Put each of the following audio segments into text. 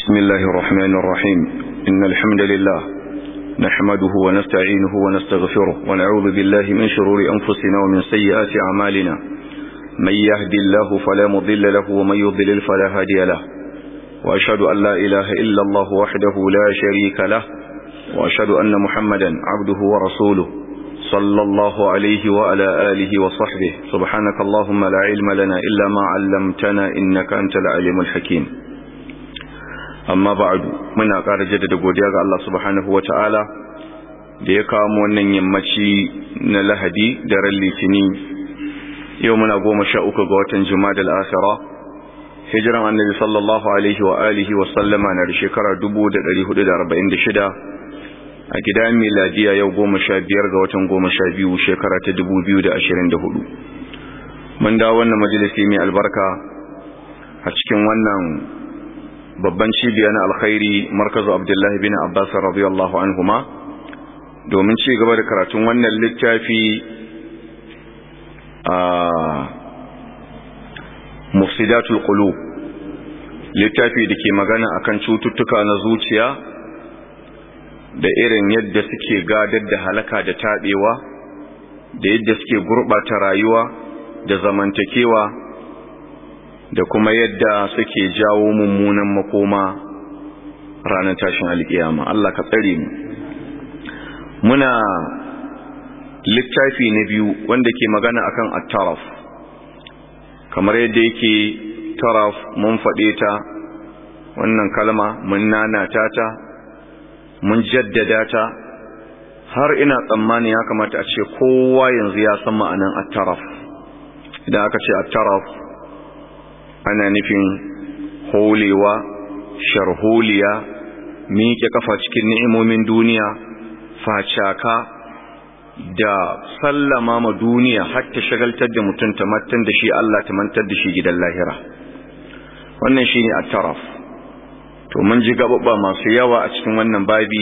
بسم الله الرحمن الرحيم إن الحمد لله نحمده ونستعينه ونستغفره ونعوذ بالله من شرور أنفسنا ومن سيئات أعمالنا من يهدي الله فلا مضل له ومن يضلل فلا هادي له وأشهد أن لا إله إلا الله وحده لا شريك له وأشهد أن محمدا عبده ورسوله صلى الله عليه وعلى آله وصحبه سبحانك اللهم لا علم لنا إلا ما علمتنا إنك أنت العليم الحكيم amma ba'adu muna ƙara jaddada godiya ga Allah subhanahu wata'ala da ya kawo mu wannan yammaci na Lahadi da ran Litini yau muna goma sha uku ga watan Jumada al-Akhira hijiran Annabi sallallahu alaihi wa alihi wa sallama na da shekara 1446 a gidan miladiya yau goma sha biyar ga watan goma sha biyu shekara ta 2024 mun dawo wannan majalisi mai albarka a cikin wannan babban cibiya na alkhairi markazu abdullahi bin abbas radiyallahu anhuma domin ci gaba da karatun wannan littafi a mufsidatul qulub littafi da ke magana akan cututtuka na zuciya da irin yadda suke gadar da halaka da taɓewa da yadda suke gurɓata rayuwa da zamantakewa da kuma yadda suke jawo mummunan makoma ranar tashin alkiyama Allah ka tsare mu muna littafi na biyu wanda ke magana akan at-taraf kamar yadda yake taraf mun faɗe ta wannan kalma mun nanata ta mun jaddada ta har ina tsammani ya kamata a ce kowa yanzu ya san ma'anan at-taraf idan aka ce at-taraf ana nufin holewa sharholiya miƙe kafa cikin ni'imomin duniya facaka da sallama ma duniya har ta shagaltar da mutum ta mantar da shi Allah ta mantar da shi gidan lahira wannan shine at-taraf to mun ji gababa masu yawa a cikin wannan babi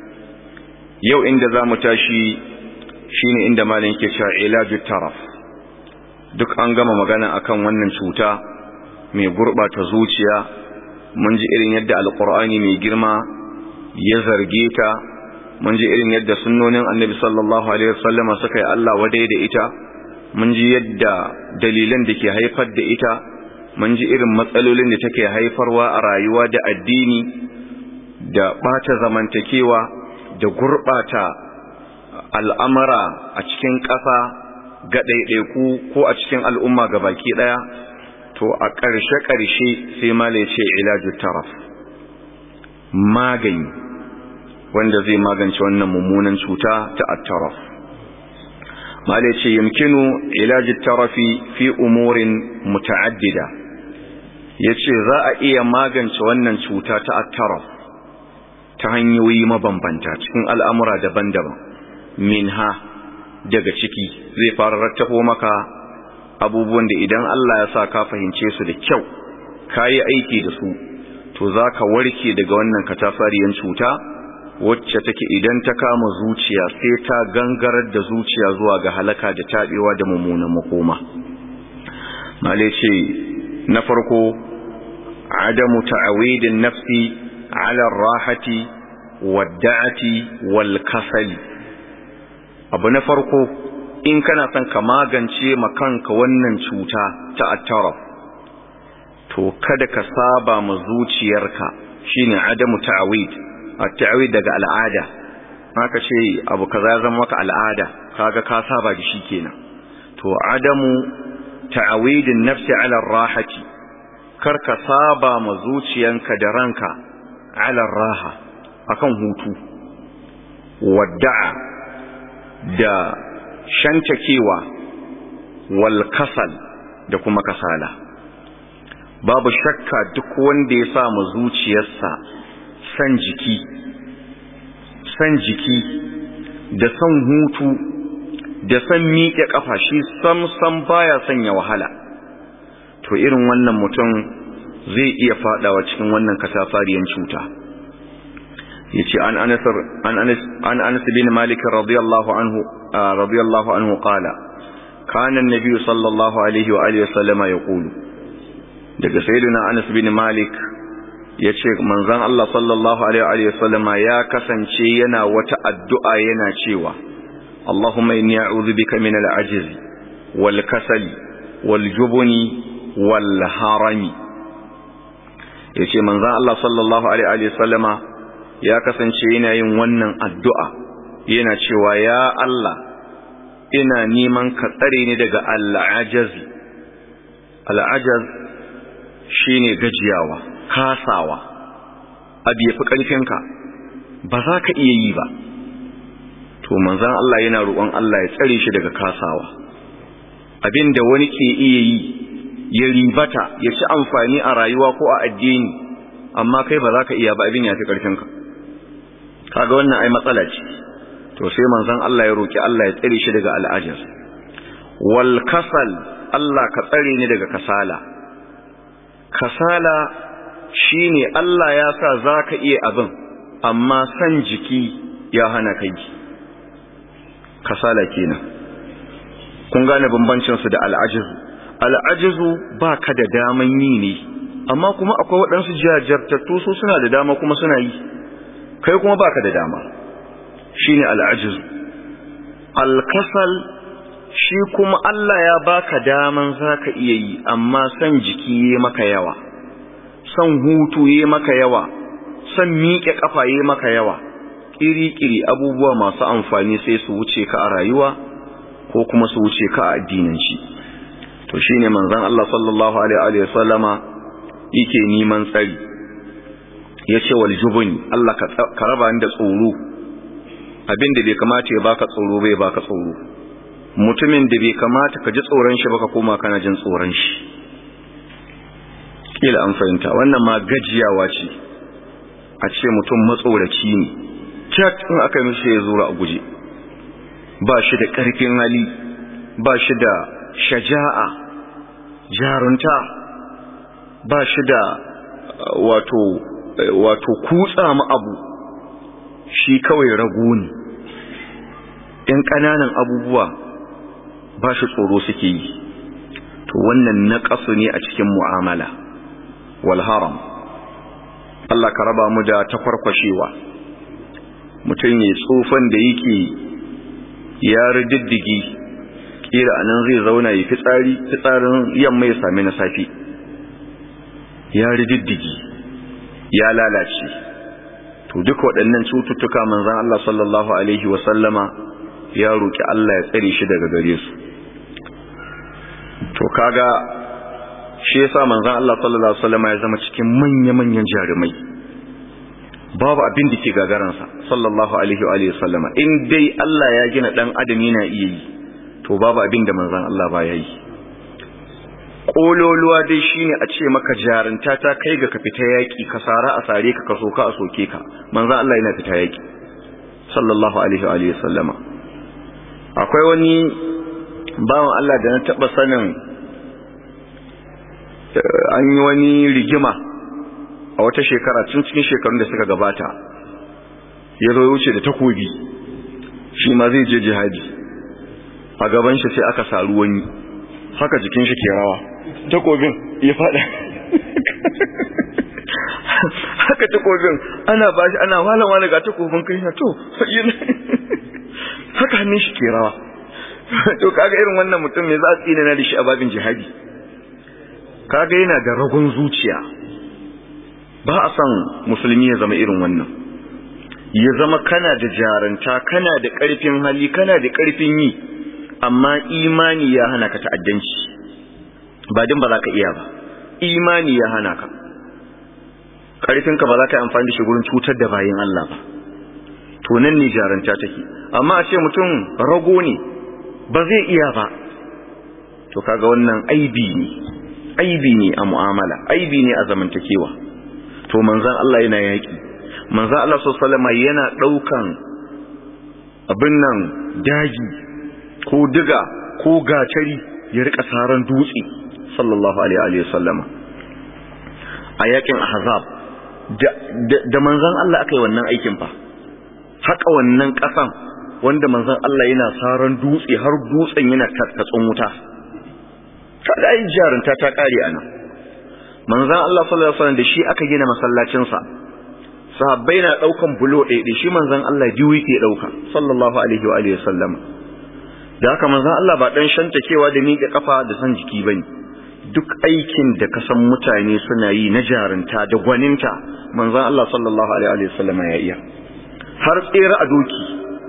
yau inda zamu tashi shine inda malam yake cewa ilaju taraf duk an gama magana akan wannan cuta mai gurɓata zuciya mun ji irin yadda alƙur'ani mai girma ya zarge ta mun ji irin yadda sunnonin annabi sallallahu alaihi wasallam suka yi Allah wadai da ita mun ji yadda dalilan da ke haifar da ita mun ji irin matsalolin da take haifarwa a rayuwa da addini da ɓata zamantakewa da gurɓata al'amara a cikin ƙasa ga ɗaiɗaiku ko a cikin al'umma ga baki ɗaya to a ƙarshe-ƙarshe sai mala ya ce ilaju taraf magani wanda zai magance wannan mummunan cuta ta attaraf mala ya ce yamkinu ilaju tarafi fi umurin muta'addida ya ce za a iya magance wannan cuta ta attaraf ta hanyoyi mabambanta cikin al'amura daban-daban minha daga ciki zai fara rattafo maka abubuwan da idan Allah ya sa ka fahimce su da kyau ka yi aiki da su to za ka warke daga wannan katafariyan cuta wacce take idan ta kama zuciya sai ta gangarar da zuciya zuwa ga halaka da taɓewa da mummunan makoma male ce na farko adamu ta'awidin nafsi ala rahati wadda'ati wal kasali abu na farko in kana son ka magance makanka wannan cuta ta attaraf to kada ka saba ma zuciyarka shine adamu ta'awid at-ta'awid daga al'ada haka ce abu kaza ya zama maka al'ada kaga ka saba da shi kenan to adamu ta'awidin nafsi ala rahati kar ka saba ma zuciyanka da ranka ala raha akan hutu wadda'a da shantakewa wal kasal da kuma kasala babu shakka duk wanda ya sa mu zuciyarsa san jiki san jiki da san hutu da san miƙe ƙafa shi sam sam baya sanya wahala to irin wannan mutum zai iya fadawa cikin wannan katafariyan cuta yace an anas an anas an anas bin malik radiyallahu anhu radiyallahu anhu qala kana an-nabi sallallahu alaihi wa alihi wasallama yaqulu daga sayyidina anas bin malik ya ce manzan Allah sallallahu Alaihi wasallama ya kasance yana wata addu'a yana cewa Allahumma inni a'udhu bika min al-ajiz wal kasali wal jubuni wal harami yace manzan Allah sallallahu Alaihi wasallama ya kasance yana yin wannan addu'a yana cewa ya Allah ina neman ka tsare ni daga al-ajaz al-ajaz shine gajiyawa kasawa abu ya fi ƙarfinka ba za ka iya yi ba to manzan Allah yana roƙon Allah ya tsare shi daga kasawa abin da wani ke iya yi ya ribata ya ci amfani a rayuwa ko a addini amma kai ba za ka iya ba abin ya fi ƙarfinka kaga wannan ai matsala ce to sai manzan Allah ya roƙi Allah ya tsare shi daga al'ajar wal kasal Allah ka tsare ni daga kasala kasala shi ne Allah ya sa za ka iya abin amma san jiki ya hana kai kasala kenan kun gane bambancinsu da al'ajizu al'ajizu ba ka da daman yi ne amma kuma akwai waɗansu jajartattu su suna da dama kuma suna yi kai kuma ba ka da dama shi ne al'ajizu alkasal shi kuma Allah ya baka daman za ka iya yi amma san jiki ya maka yawa son hutu ya maka yawa son miƙe ƙafa ya maka yawa ƙiri-ƙiri abubuwa masu amfani sai su wuce ka a rayuwa ko kuma su wuce ka a addinanci to shine manzon Allah sallallahu alaihi wa sallama yake neman tsari yace wal jubuni Allah ka raba ni da tsoro abinda bai kamata ya baka tsoro bai baka tsoro mutumin da bai kamata ka ji tsoron shi baka koma kana jin tsoron shi kila an fahimta wannan ma gajiyawa ce a ce mutum matsoraci ne cak in aka yi mishi ya zura a guje ba shi da ƙarfin hali ba shi da shaja'a jarunta ba shi da wato wato kutsa mu abu shi kawai rago ne in ƙananan abubuwa ba shi tsoro suke yi to wannan naƙasu ne a cikin mu'amala wal haram Allah ka raba mu da takwarkwashewa mutum ya tsofan da yake ya rididdigi kila anan zai zauna ya fitsari fitsarin yamma ya sami na safi ya rididdigi ya lalace to duk waɗannan cututtuka manzon Allah sallallahu alaihi wa sallama ya roki Allah ya tsare shi daga gare su to kaga shi yasa manzon Allah sallallahu alaihi wa sallama ya zama cikin manya-manyan jarumai babu abin da ke gagaransa sallallahu alaihi wa sallama in dai Allah ya gina dan adam yana iya yi to babu abin da manzon Allah ba ya yi kololuwa dai shine a ce maka jarunta ta kai ga ka fita yaki ka sara a sare ka ka soka a soke ka manzon Allah yana fita yaki sallallahu alaihi wa sallama akwai wani bawan Allah da na taba sanin an yi wani rigima a wata shekara tun cikin shekarun da suka gabata ya zo wuce da takobi shi ma zai je jihadi a gaban shi sai aka saru wani haka jikin shi ke rawa takobin ya fada haka takobin ana ba shi ana wala wala ga takobin kai na to haka hannun shi ke rawa to kaga irin wannan mutum me za a tsina na da shi a babin jihadi kaga yana da ragon zuciya ba a son musulmi ya zama irin wannan ya zama kana da jaranta kana da ƙarfin hali kana da ƙarfin yi amma imani ya hana ka ta'addanci ba din ba za ka iya ba imani ya hana ka ƙarfinka ba za ka yi amfani da shi gurin cutar da bayin Allah ba to nan ne jaranta take amma a ce mutum rago ne ba zai iya ba to kaga wannan aibi ne aibi ne a mu'amala aibi ne a zamantakewa to manzan Allah yana yaki manzan Allah sallallahu yana daukan abin nan daji ko diga ko gatari ya rika saran dutse sallallahu alaihi wa sallama a yakin ahzab da manzan Allah aka yi wannan aikin fa haka wannan kasan wanda manzan Allah yana saran dutse har dutsen yana tattatsun wuta kada ai jarunta ta kare anan manzon Allah sallallahu alaihi wasallam da shi aka gina masallacin sa sahabbai na daukan bulo ɗaya shi manzon Allah biyu yake dauka sallallahu alaihi wa alihi wasallam da haka manzon Allah ba dan shantakewa da miƙe kafa da san jiki bane duk aikin da ka san mutane suna yi na jarinta da gwaninta manzon Allah sallallahu alaihi wa sallam ya iya har tsere a doki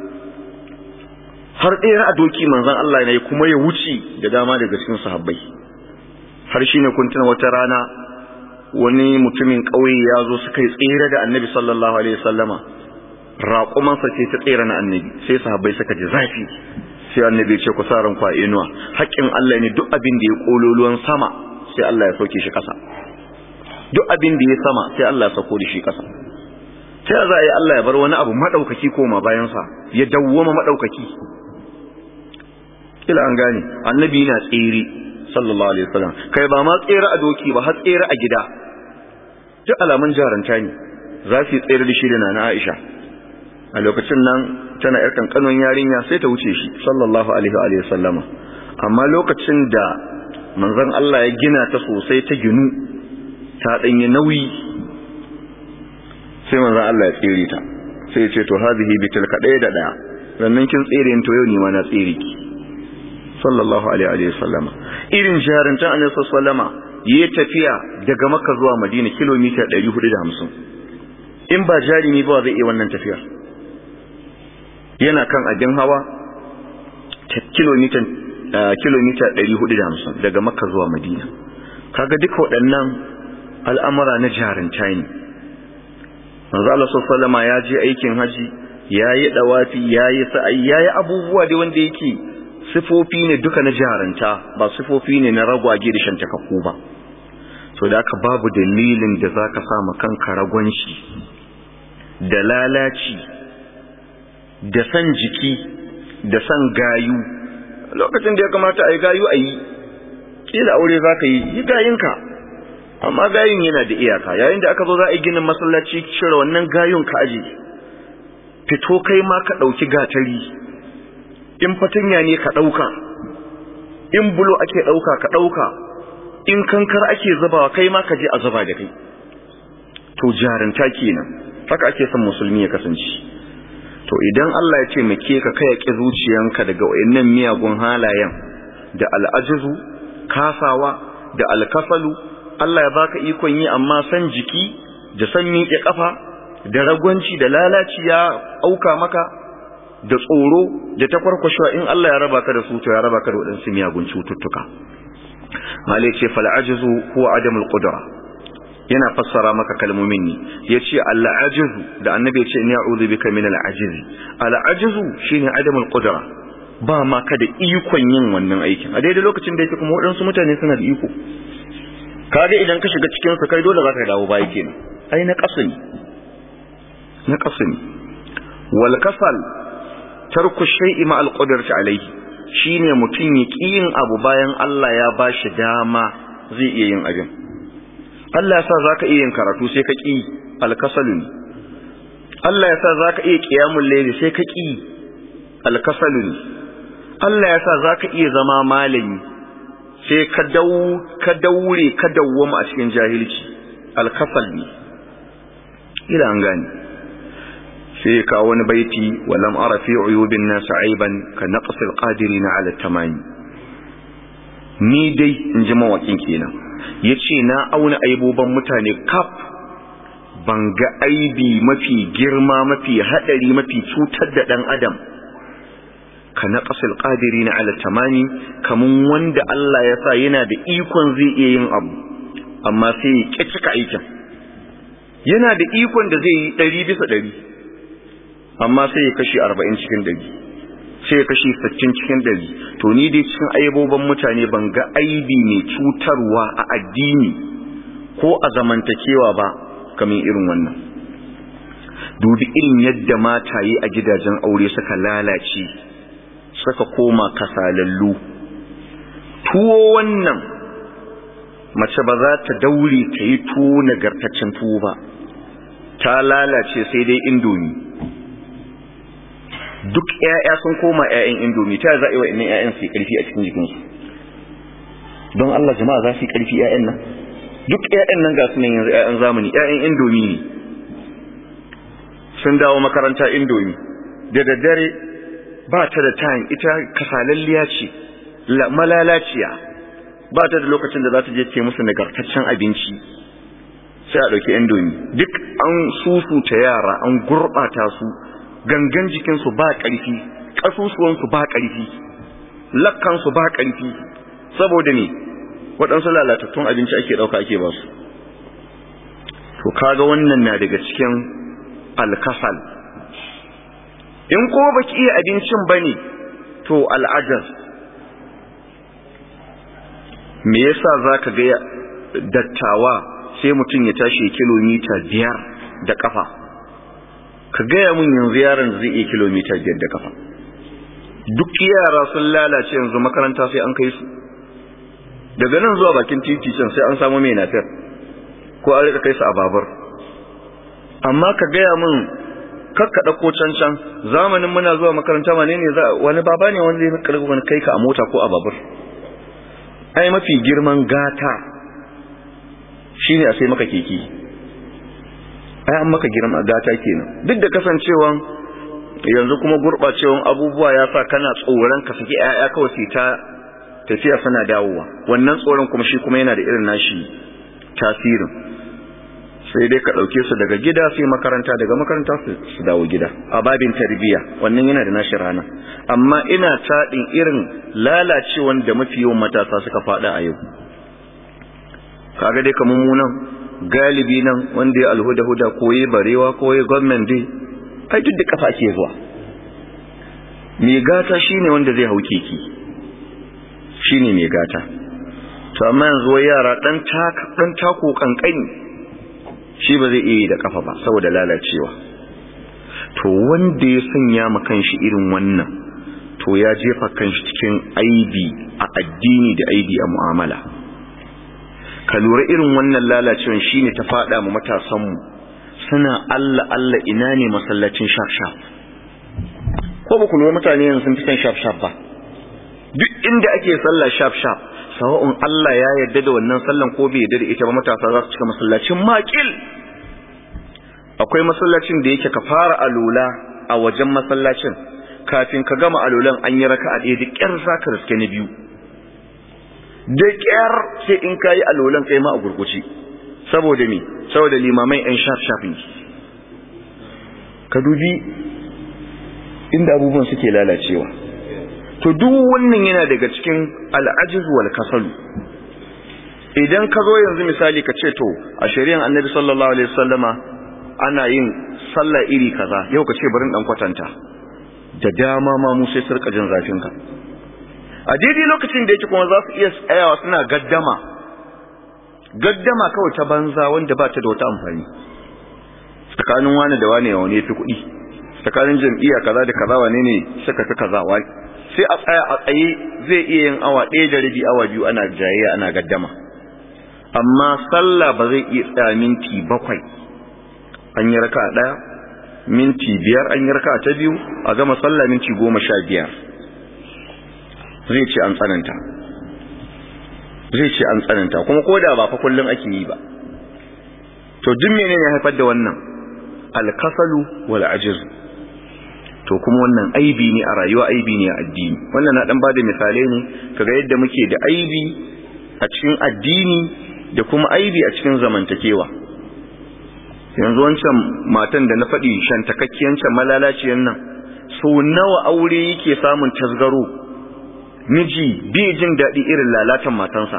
har tsere a doki manzon Allah ne kuma ya wuce da dama daga cikin sahabbai har shine kun tuna wata rana wani mutumin ƙauye ya zo suka yi tsere da annabi sallallahu alaihi wasallama raƙumansa ce ta tsere na annabi sai sahabbai suka ji zafi sai annabi ce ku sa ran kwa inuwa haƙƙin Allah ne duk abin da ya kololuwan sama sai Allah ya sauke shi ƙasa duk abin da ya sama sai Allah ya sauko da shi ƙasa ta za a yi Allah ya bar wani abu maɗaukaki koma bayansa ya dawwama maɗaukaki kila an gane annabi yana tsere sallallahu alaihi wasallam kai ba ma tsere a doki ba har tsere a gida duk alamun jaranta ne za su tsere da shi da nana Aisha a lokacin nan tana yar kankanon yarinya sai ta wuce shi sallallahu alaihi wa sallama amma lokacin da manzon Allah ya gina ta sosai ta ginu ta danyi nauyi sai manzon Allah ya tsere ta sai ya ce to hadhihi bitilka daya da daya sannan kin tsere to yau ni ma na tsere ki sallallahu alaihi wa sallama irin jarintan annabi sallama yayi tafiya daga makka zuwa madina kilomita 450 in ba jarimi ba zai iya wannan tafiyar yana kan abin hawa kilomita kilomita 450 daga makka zuwa madina kaga duka waɗannan al'amura na jarinta ne manzo Allah sallama ya je aikin haji yayi dawafi yayi sa'ayi yayi abubuwa da wanda yake sifofi ne duka na jaranta ba sifofi ne na ragwage da shantakakku ba so da aka babu dalilin da za ka sama kanka ragwanci da lalaci da san jiki da san gayu lokacin da ya kamata a yi gayu a yi kila aure za ka yi yi gayinka amma gayun yana da iyaka yayin da aka zo za a yi ginin masallaci cire wannan gayun ka aji fito kai ma ka ɗauki gatari in fatanya ne ka ɗauka in bulo ake ɗauka ka ɗauka in kankar ake zubawa kai ma ka je a zuba da kai to jarinta kenan haka ake son musulmi ya kasance to idan Allah ya ce muke ka kai ki zuciyanka daga wayannan miyagun halayen da al'ajizu kasawa da alkasalu Allah ya baka ikon yi amma san jiki da san miƙe kafa da ragwanci da lalaci ya auka maka da tsoro da ta kwarkwashewa in Allah ya raba ka da su to ya raba ka da waɗansu miyagun cututtuka malai ce fal'ajizu huwa adamul qudra yana fassara maka kalmomin ne yace al'ajizu da annabi ya ce ni a'udhu bika min al'ajizi al'ajizu shine adamul qudra ba ma ka da ikon yin wannan aikin a daidai lokacin da yake kuma waɗansu mutane suna da iko kaga idan ka shiga cikin su kai dole za ka dawo baya kenan ai na kasani na kasani wal kasal tarku shay'i ma al-qudrati alayhi shine mutun ya yin abu bayan Allah ya bashi dama zai iya yin abin Allah ya sa zaka iya yin karatu sai ka ki al-kasalun Allah ya sa zaka iya qiyamul layli sai ka ki al-kasalun Allah ya sa zaka iya zama malami sai ka dau ka daure ka dawwama a cikin jahilci al-kasal ne ila an gani sai ka wani baiti walam ara fi uyubin nas aiban ka naqsil qadirina ala tamani ni dai in ji mawakin kenan yace na auna aiboban mutane kaf ban ga aibi mafi girma mafi hadari mafi cutar da dan adam ka naqsil qadirina ala tamani kamun wanda Allah ya sa yana da ikon zai iya yin abu amma sai ya cika aikin yana da ikon da zai yi ɗari bisa ɗari amma sai ya kashi arba'in cikin ɗari sai ya kashi sittin cikin ɗari to ni dai cikin aiboban mutane ban ga aibi mai cutarwa a addini ko a zamantakewa ba kamar irin wannan dubi irin yadda mataye a gidajen aure suka lalace suka koma kasalallu tuwo wannan mace ba za ta daure ta yi tuwo nagartaccen tuwo ba ta lalace sai dai indomi duk ƴaƴa sun koma ƴaƴan indomi ta za a yi wa ƴaƴan su ƙarfi a cikin jikinsu don Allah jama'a za su yi ƙarfi ƴaƴan nan duk ƴaƴan nan ga sunan yanzu ƴaƴan zamani ƴaƴan indomi ne sun dawo makaranta indomi da daddare ba ta da time ita kasalalliya ce malalaciya ba ta da lokacin da za ta je ce musu nagartaccen abinci sai a ɗauki indomi duk an susuta yara an gurɓata su gangan jikinsu ba ƙarfi ƙasusuwansu ba ƙarfi lakkansu ba ƙarfi saboda ne waɗansu lalatattun abinci ake ɗauka ake ba su to kaga wannan na daga cikin alkasal in ko baki iya abincin bane to al'ajar me yasa zaka ga dattawa sai mutum ya tashi kilomita biyar da kafa ka gaya mun yanzu yaron zai iya kilomita biyar da kafa duk yara sun lalace yanzu makaranta sai an kai su daga nan zuwa bakin titi can sai an samu mai nafiyar ko an rika kai su a babur amma ka gaya mun kakka ɗauko can can zamanin muna zuwa makaranta wane ne wani baba ne wanda ya karɓi wani kai ka a mota ko a babur ai mafi girman gata shine a sai maka keke ai an maka girma gata kenan duk da kasancewan yanzu kuma gurɓacewan abubuwa ya sa kana tsoron ka saki ƴaƴa kawai sai ta tafiya suna dawowa wannan tsoron kuma shi kuma yana da irin nashi tasirin sai dai ka ɗauke su daga gida sai makaranta daga makaranta su dawo gida a babin tarbiyya wannan yana da nashi rana amma ina taɗin irin lalacewan da mafi yawan matasa suka faɗa a yau kaga dai kamar mu nan galibi nan wanda ya alhuda huda koyi barewa koyi gwamnan dai ai duk da kafa ke zuwa mai gata shine wanda zai hau keke shine mai gata to amma yanzu wai yara dan taka dan tako kankani shi ba zai iya yi da kafa ba saboda lalacewa to wanda ya sanya ma kanshi irin wannan to ya jefa kanshi cikin aibi a addini da aibi a mu'amala ka lura irin wannan lalacewan shine ta fada mu matasan mu suna Allah Allah ina ne masallacin shaf shaf ko ba ku lura mutane yanzu sun fi son shaf shaf ba duk inda ake sallah shaf shaf sawa'un Allah ya yarda da wannan sallan ko bai yarda da ita ba matasa za su cika masallacin makil akwai masallacin da yake ka fara alula a wajen masallacin kafin ka gama alulan an yi raka'a ɗaya da ƙyar za ka riske na biyu da ƙyar sai in ka yi alulan kai ma a gurguci saboda me saboda limamai yan shaf shafin ka dubi inda abubuwan suke lalacewa to duk wannan yana daga cikin al'ajiz wal kasalu idan ka zo yanzu misali ka ce to a shari'an annabi sallallahu alaihi wasallama ana yin sallah iri kaza yau ka ce barin dan kwatanta da dama ma mu sai surka jin zafin ka a daidai lokacin da yake kuma za su iya tsayawa suna gaddama gaddama kawai ta banza wanda ba ta da wata amfani tsakanin wani da wani wani fi kuɗi tsakanin jam'iyya kaza da kaza wane ne suka fi kaza wani sai a tsaya a tsaye zai iya yin awa ɗaya da rabi awa biyu ana jayayya ana gaddama amma sallah ba zai iya tsaya minti bakwai an yi raka ɗaya minti biyar an yi raka ta biyu a gama sallah minti goma sha biyar zai ce an tsananta zai ce an tsananta kuma ko da ba fa kullum ake yi ba to duk menene ya haifar da wannan alkasalu wal ajiz to kuma wannan aibi ne a rayuwa aibi ne a addini wannan na dan bada misalai ne kaga yadda muke da aibi a cikin addini da kuma aibi a cikin zamantakewa yanzu wancan matan da na faɗi shantakakkiyancan malalaciyan nan so nawa aure yake samun tasgaro miji bai jin daɗi irin lalatan matansa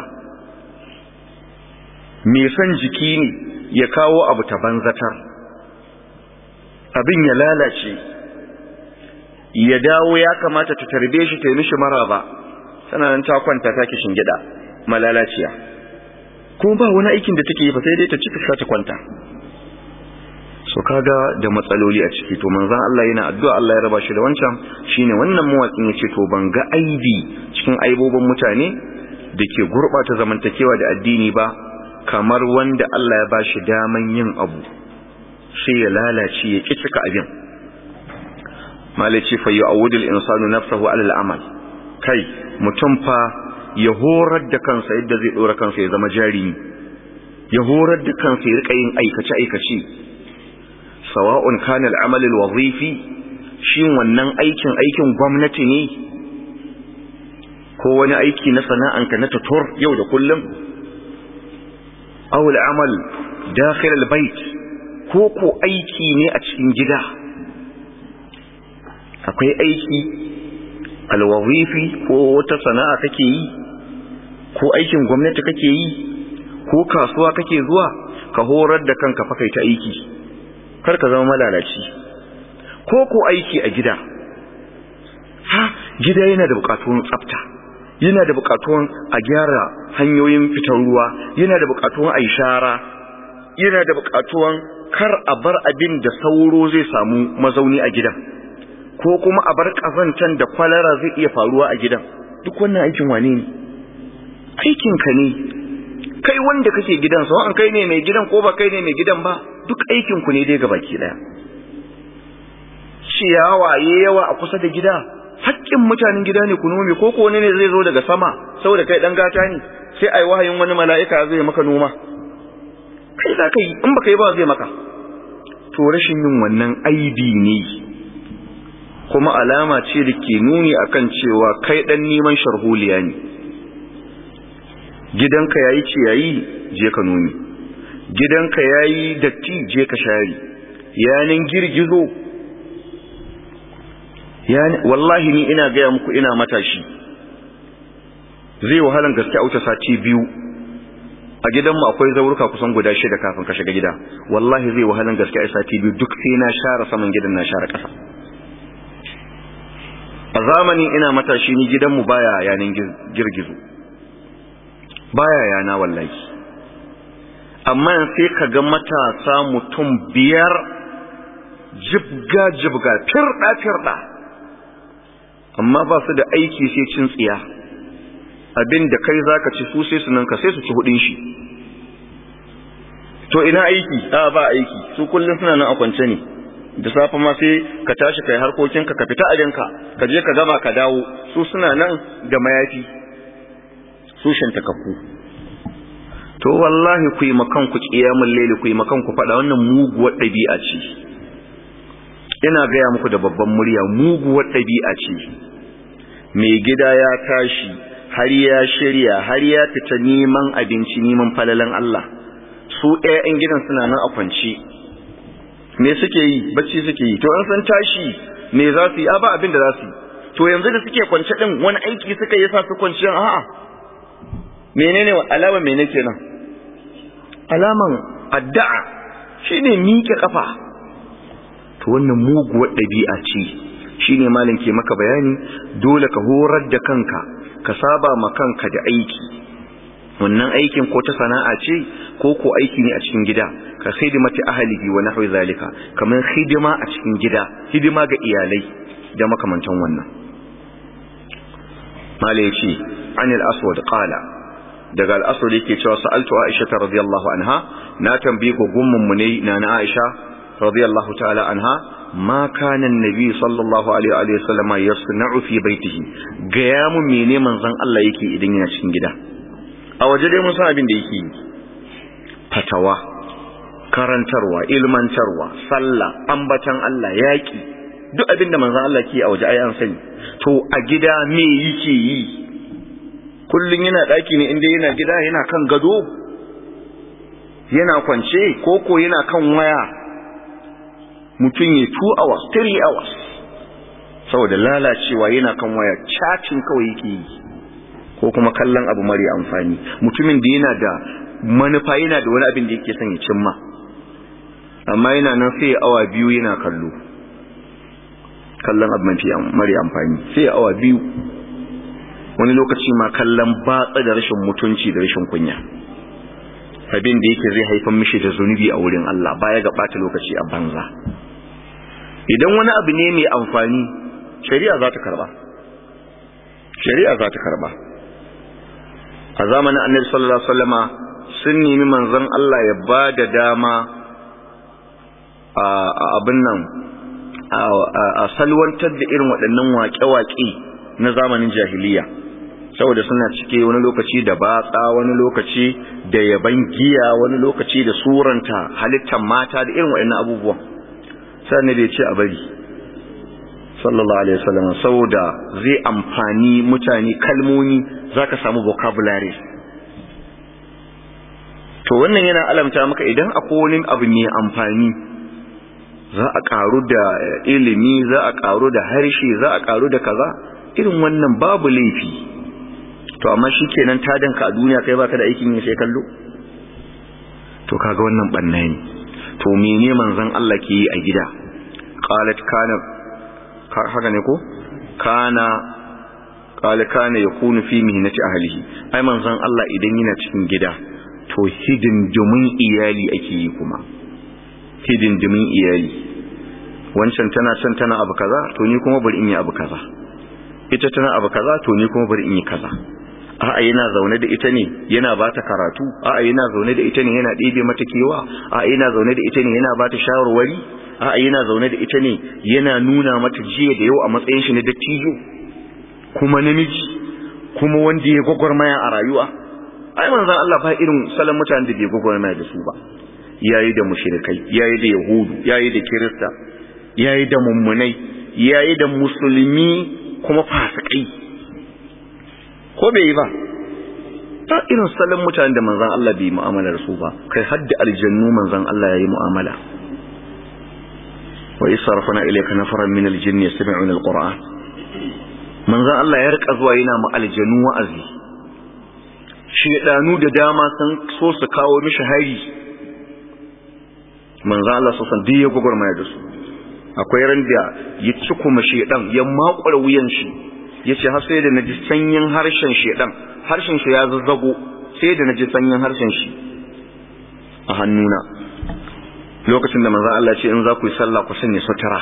me son jiki ne ya kawo abu ta banzatar abin ya lalace ya dawo ya kamata ta tarbe shi ta yi mishi maraba tana nan ta kwanta ta kishin gida malalaciya kuma ba wani aikin da take yi ba sai dai ta cika ta kwanta so kaga da matsaloli a ciki to manzon Allah yana addu'a Allah ya raba shi da wancan shine wannan mawakin yace to ban ga aibi cikin aibobin mutane da ke gurbata zamantakewa da addini ba kamar wanda Allah ya bashi daman yin abu sai ya lalace ya ki cika abin malaci fa yu'awwidu al-insanu nafsahu 'ala al-amal kai mutum fa ya horar da kansa yadda zai dora kansa ya zama jarimi ya horar da kansa ya rika yin aikace-aikace sawa'un kana al'amal al-wazifi shin wannan aikin aikin gwamnati ne ko wani aiki na sana'anka na tutur yau da kullum aw al'amal dakhil al-bait ko ko aiki ne a cikin gida akwai aiki al-wazifi ko wata sana'a kake yi ko aikin gwamnati kake yi ko kasuwa kake zuwa ka horar da kanka fa kai ta aiki kar ka zama malalaci ko ko aiki a gida ha gida yana da bukatun tsafta yana da bukatun a gyara hanyoyin fitar ruwa yana da bukatun a shara yana da bukatun kar a bar abin da sauro zai samu mazauni a gidan ko kuma a bar kazantan da kwalara zai iya faruwa a gidan duk wannan aikin wane ne aikinka ne kai wanda kake gidan sau an kai ne mai gidan ko ba kai ne mai gidan ba duk aikinku ne dai gabaki daya ciyawa ya yawa a kusa da gida haƙƙin mutanen gida ne ku nome ko ko ne zai zo daga sama saboda kai dan gata ne sai ai wahayin wani mala'ika zai maka noma kai za ka yi in baka yi ba zai maka to rashin yin wannan aibi ne kuma alama ce da ke nuni akan cewa kai dan neman sharholiya ne gidanka yayi ciyayi je ka nomi gidanka yayi datti je ka share yanin girgizo yani wallahi ni ina gaya muku ina matashi zai wahalan gaske a wuce sati biyu a gidanmu akwai zauruka kusan guda shida kafin ka shiga gida wallahi zai wahalan gaske a sati biyu duk sai na share saman gidan na share ƙasa a zamanin ina matashi ni gidanmu baya yanin girgizo baya yana wallahi amma sai ka ga matasa mutum biyar jibga jibga firda firda amma ba su da aiki sai cin tsiya abin da kai zaka ci su sai su nan ka sai su ci hudin shi to ina aiki a ba aiki su kullum suna nan a kwance ne da safe ma sai ka tashi kai harkokinka ka fita abinka ka je ka gama ka dawo su suna nan da mayafi su shantakakku to wallahi ku yi makan ku kiyamul laili ku yi makan ku fada wannan muguwar dabi'a ce ina gaya muku da babban murya muguwar dabi'a ce mai gida ya tashi har ya shirya har ya fita neman abinci neman falalan Allah su ƴaƴan gidan suna nan a kwance me suke yi bacci suke yi to an san tashi me za su yi a ba abin da za su yi to yanzu da suke kwance din wani aiki suka yi sa su kwanciyan a'a menene alama mene kenan alaman addu'a shine miƙe kafa to wannan muguwar ɗabi'a ce shine malam ke maka bayani dole ka horar da kanka ka saba ma kanka da aiki wannan aikin ko ta sana'a ce ko ko aiki ne a cikin gida ka khidmati ahlihi wa nahwi zalika kamar hidima a cikin gida hidima ga iyalai da makamantan wannan malai ce anil aswad qala daga al-aswad yake cewa sa'altu aisha radiyallahu anha na tambaye ko gummun mu ne na na aisha radiyallahu ta'ala anha ma kana annabi sallallahu alaihi wa sallam yasna'u fi baitihi ga ya mu mene manzon Allah yake idan yana cikin gida a waje dai mun san abin da yake yi fatawa karantarwa ilmantarwa sallah ambatan Allah yaki duk abin da manzon Allah ke a waje ai an sani to a gida me yake yi kullun yana daki ne inda yana gida yana kan gado yana kwance koko yana kan waya mutum ya 2 hours 3 hours saboda lalacewa yana kan waya chatting kawai yake yi ko kuma kallon abu mari amfani mutumin da yana da manufa yana da wani abin da yake son ya cimma amma yana nan sai ya awa biyu yana kallo kallon abu mafi mari amfani sai ya awa biyu wani lokaci ma kallon batsa da rashin mutunci da rashin kunya abin da yake zai haifar mishi da zunubi a wurin Allah baya ga ɓata lokaci a banza idan wani abu ne mai amfani shari'a za ta karba shari'a za ta karba a zamanin annabi sallallahu alaihi wasallama sun nemi manzon Allah ya ba da dama a abin nan a salwantar da irin waɗannan waƙe-waƙe na zamanin jahiliya saboda suna cike wani lokaci da batsa wani lokaci da yaban giya wani lokaci da suranta halittar mata da irin waɗannan abubuwan sannan da ya ce a bari sallallahu alaihi wasallam saboda zai amfani mutane kalmomi zaka samu vocabulary to wannan yana alamta maka idan akwai wani abu mai amfani za a karu da ilimi za a karu da harshe za a karu da kaza irin wannan babu laifi to amma shikenan tadanka a duniya kai baka da aikin yin sai kallo to kaga wannan banna ne to mene manzon Allah ke yi a gida qalat kana haka ne ko kana qala kana yakunu fi mihnati ahlihi ai manzon Allah idan yana cikin gida to hidindimin iyali ake yi kuma hidindimin iyali wancan tana can tana abu kaza to ni kuma bari in yi abu kaza ita tana abu kaza to ni kuma bari in yi kaza a'a yana zaune da ita ne yana ba ta karatu a'a yana zaune da ita ne yana ɗebe mata kewa a'a yana zaune da ita ne yana ba ta shawarwari a'a yana zaune da ita ne yana nuna mata jiya da yau a matsayin shi na dattijo kuma namiji kuma wanda ya gwagwarmaya a rayuwa ai manzon Allah ba irin salon mutanen da bai gwagwarmaya da su ba yayi da mushrikai yayi da yahudu yayi da kirista yayi da mummunai yayi da musulmi kuma fasikai ko bai yi ba ta irin salon mutanen da manzan Allah bai mu'amala da su ba kai hadda aljannu manzan Allah ya yi mu'amala wa isarfana ilayka nafaran min aljinn yastami'una alquran manzan Allah ya rika zuwa yana mu aljannu wa'azi shedanu da dama sun so su kawo mishi hari manzan Allah sosan duk ya gugurmaya da su akwai ran da ya ci kuma shedan ya makwara wuyan shi ya ce har sai da na ji sanyin harshen shedan harshen shi ya zazzago sai da na ji sanyin harshen shi a hannuna lokacin da manzo Allah ce in za ku yi sallah ku sanya sutura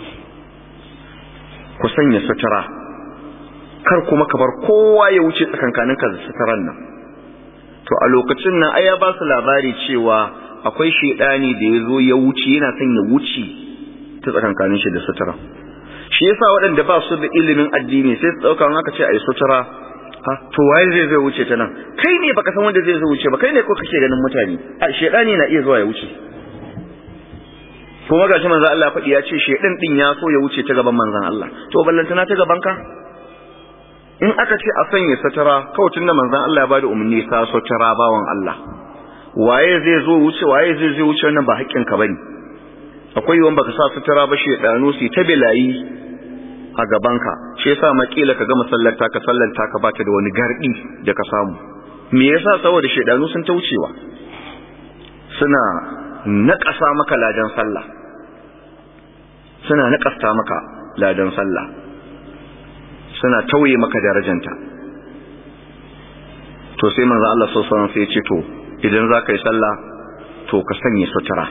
ku sanya sutura kar kuma ka bar kowa ya wuce tsakankanin ka da suturan nan to a lokacin nan ai ya ba su labari cewa akwai shedani da ya zo ya wuce yana son ya wuce ta tsakankanin shi da sutura shi yasa waɗanda ba su da ilimin addini sai su ɗauka haka ce a yi sutura ha to waye zai zai wuce ta nan kai ne baka san wanda zai zai wuce ba kai ne ko kake ganin mutane a shedani na iya zuwa ya wuce kuma gashi manzon Allah faɗi ya ce shedan din ya so ya wuce ta gaban manzon Allah to ballantana ta gaban ka in aka ce a sanya sutura kawai tunda manzon Allah ya bada umarni sa sutura bawan Allah waye zai zo wuce waye zai zai wuce wannan ba haƙƙin ka bane akwai yawan baka sa sutura ba shedanu su ta bilayi a gabanka shi yasa makila ka ga masallata ka sallanta ka bata da wani gardi da ka samu me yasa saboda shedanu sun ta wucewa suna naƙasa maka ladan sallah suna naƙasta maka ladan sallah suna tauye maka darajanta to sai manzo Allah sallallahu alaihi wasallam sai ya ce to idan za ka yi sallah to ka sanya sutura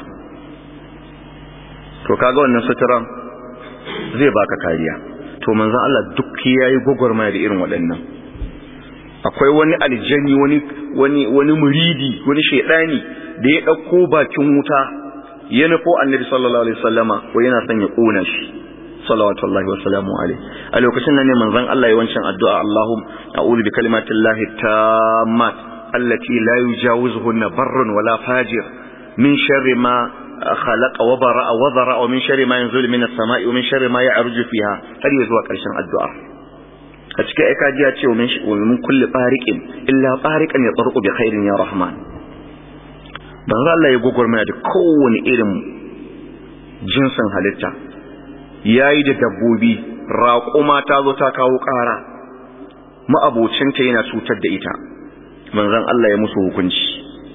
to kaga wannan suturan zai baka kariya to manzon Allah duk yayi gogormaya da irin waɗannan akwai wani aljani wani wani wani muridi wani shedani da ya dauko bakin wuta ya nufo annabi sallallahu alaihi wasallama ko yana son ya kona shi salawatullahi wa salamu alaihi a lokacin nan ne manzon Allah ya wancan addu'a Allahum a'udhu bi kalimatillahi tammat allati la yujawizuhunna barrun wala fajir min sharri ma خلق وبرأ وذرأ ومن شر ما ينزل من السماء ومن شر ما يعرج فيها har zuwa ƙarshen addu'a a cikin aika ji ya ce wa min kulli tariqin illa tariqan yatarqu bi khairin ya rahman dan Allah ya gogormaya da kowane irin jinsin halitta yayi da dabbobi raƙuma ta zo ta kawo ƙara ma'abocinta yana cutar da ita manzon Allah ya musu hukunci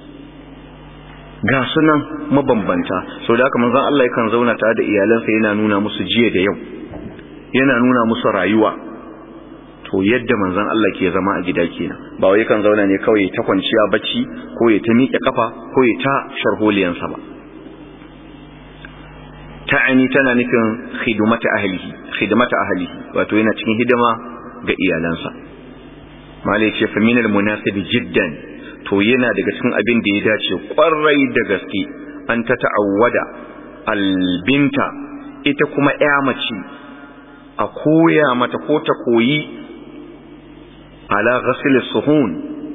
ga sunan mabambanta sau da haka manzon Allah yakan zauna tare da iyalansa yana nuna musu jiya da yau yana nuna musu rayuwa to yadda manzon Allah ke zama a gida kenan ba wai kan zauna ne kawai ta kwanciya bacci ko ya ta miƙe kafa ko ya ta sharholiyansa ba ta'ani tana nufin khidmata ahlihi khidmata ahlihi wato yana cikin hidima ga iyalansa malai ce fa minal munasibi jiddan to yana daga cikin abin da ya dace kwarai da gaske an ta ta'awwada albinta ita kuma ya mace a koya mata ko ta koyi ala ghasl suhun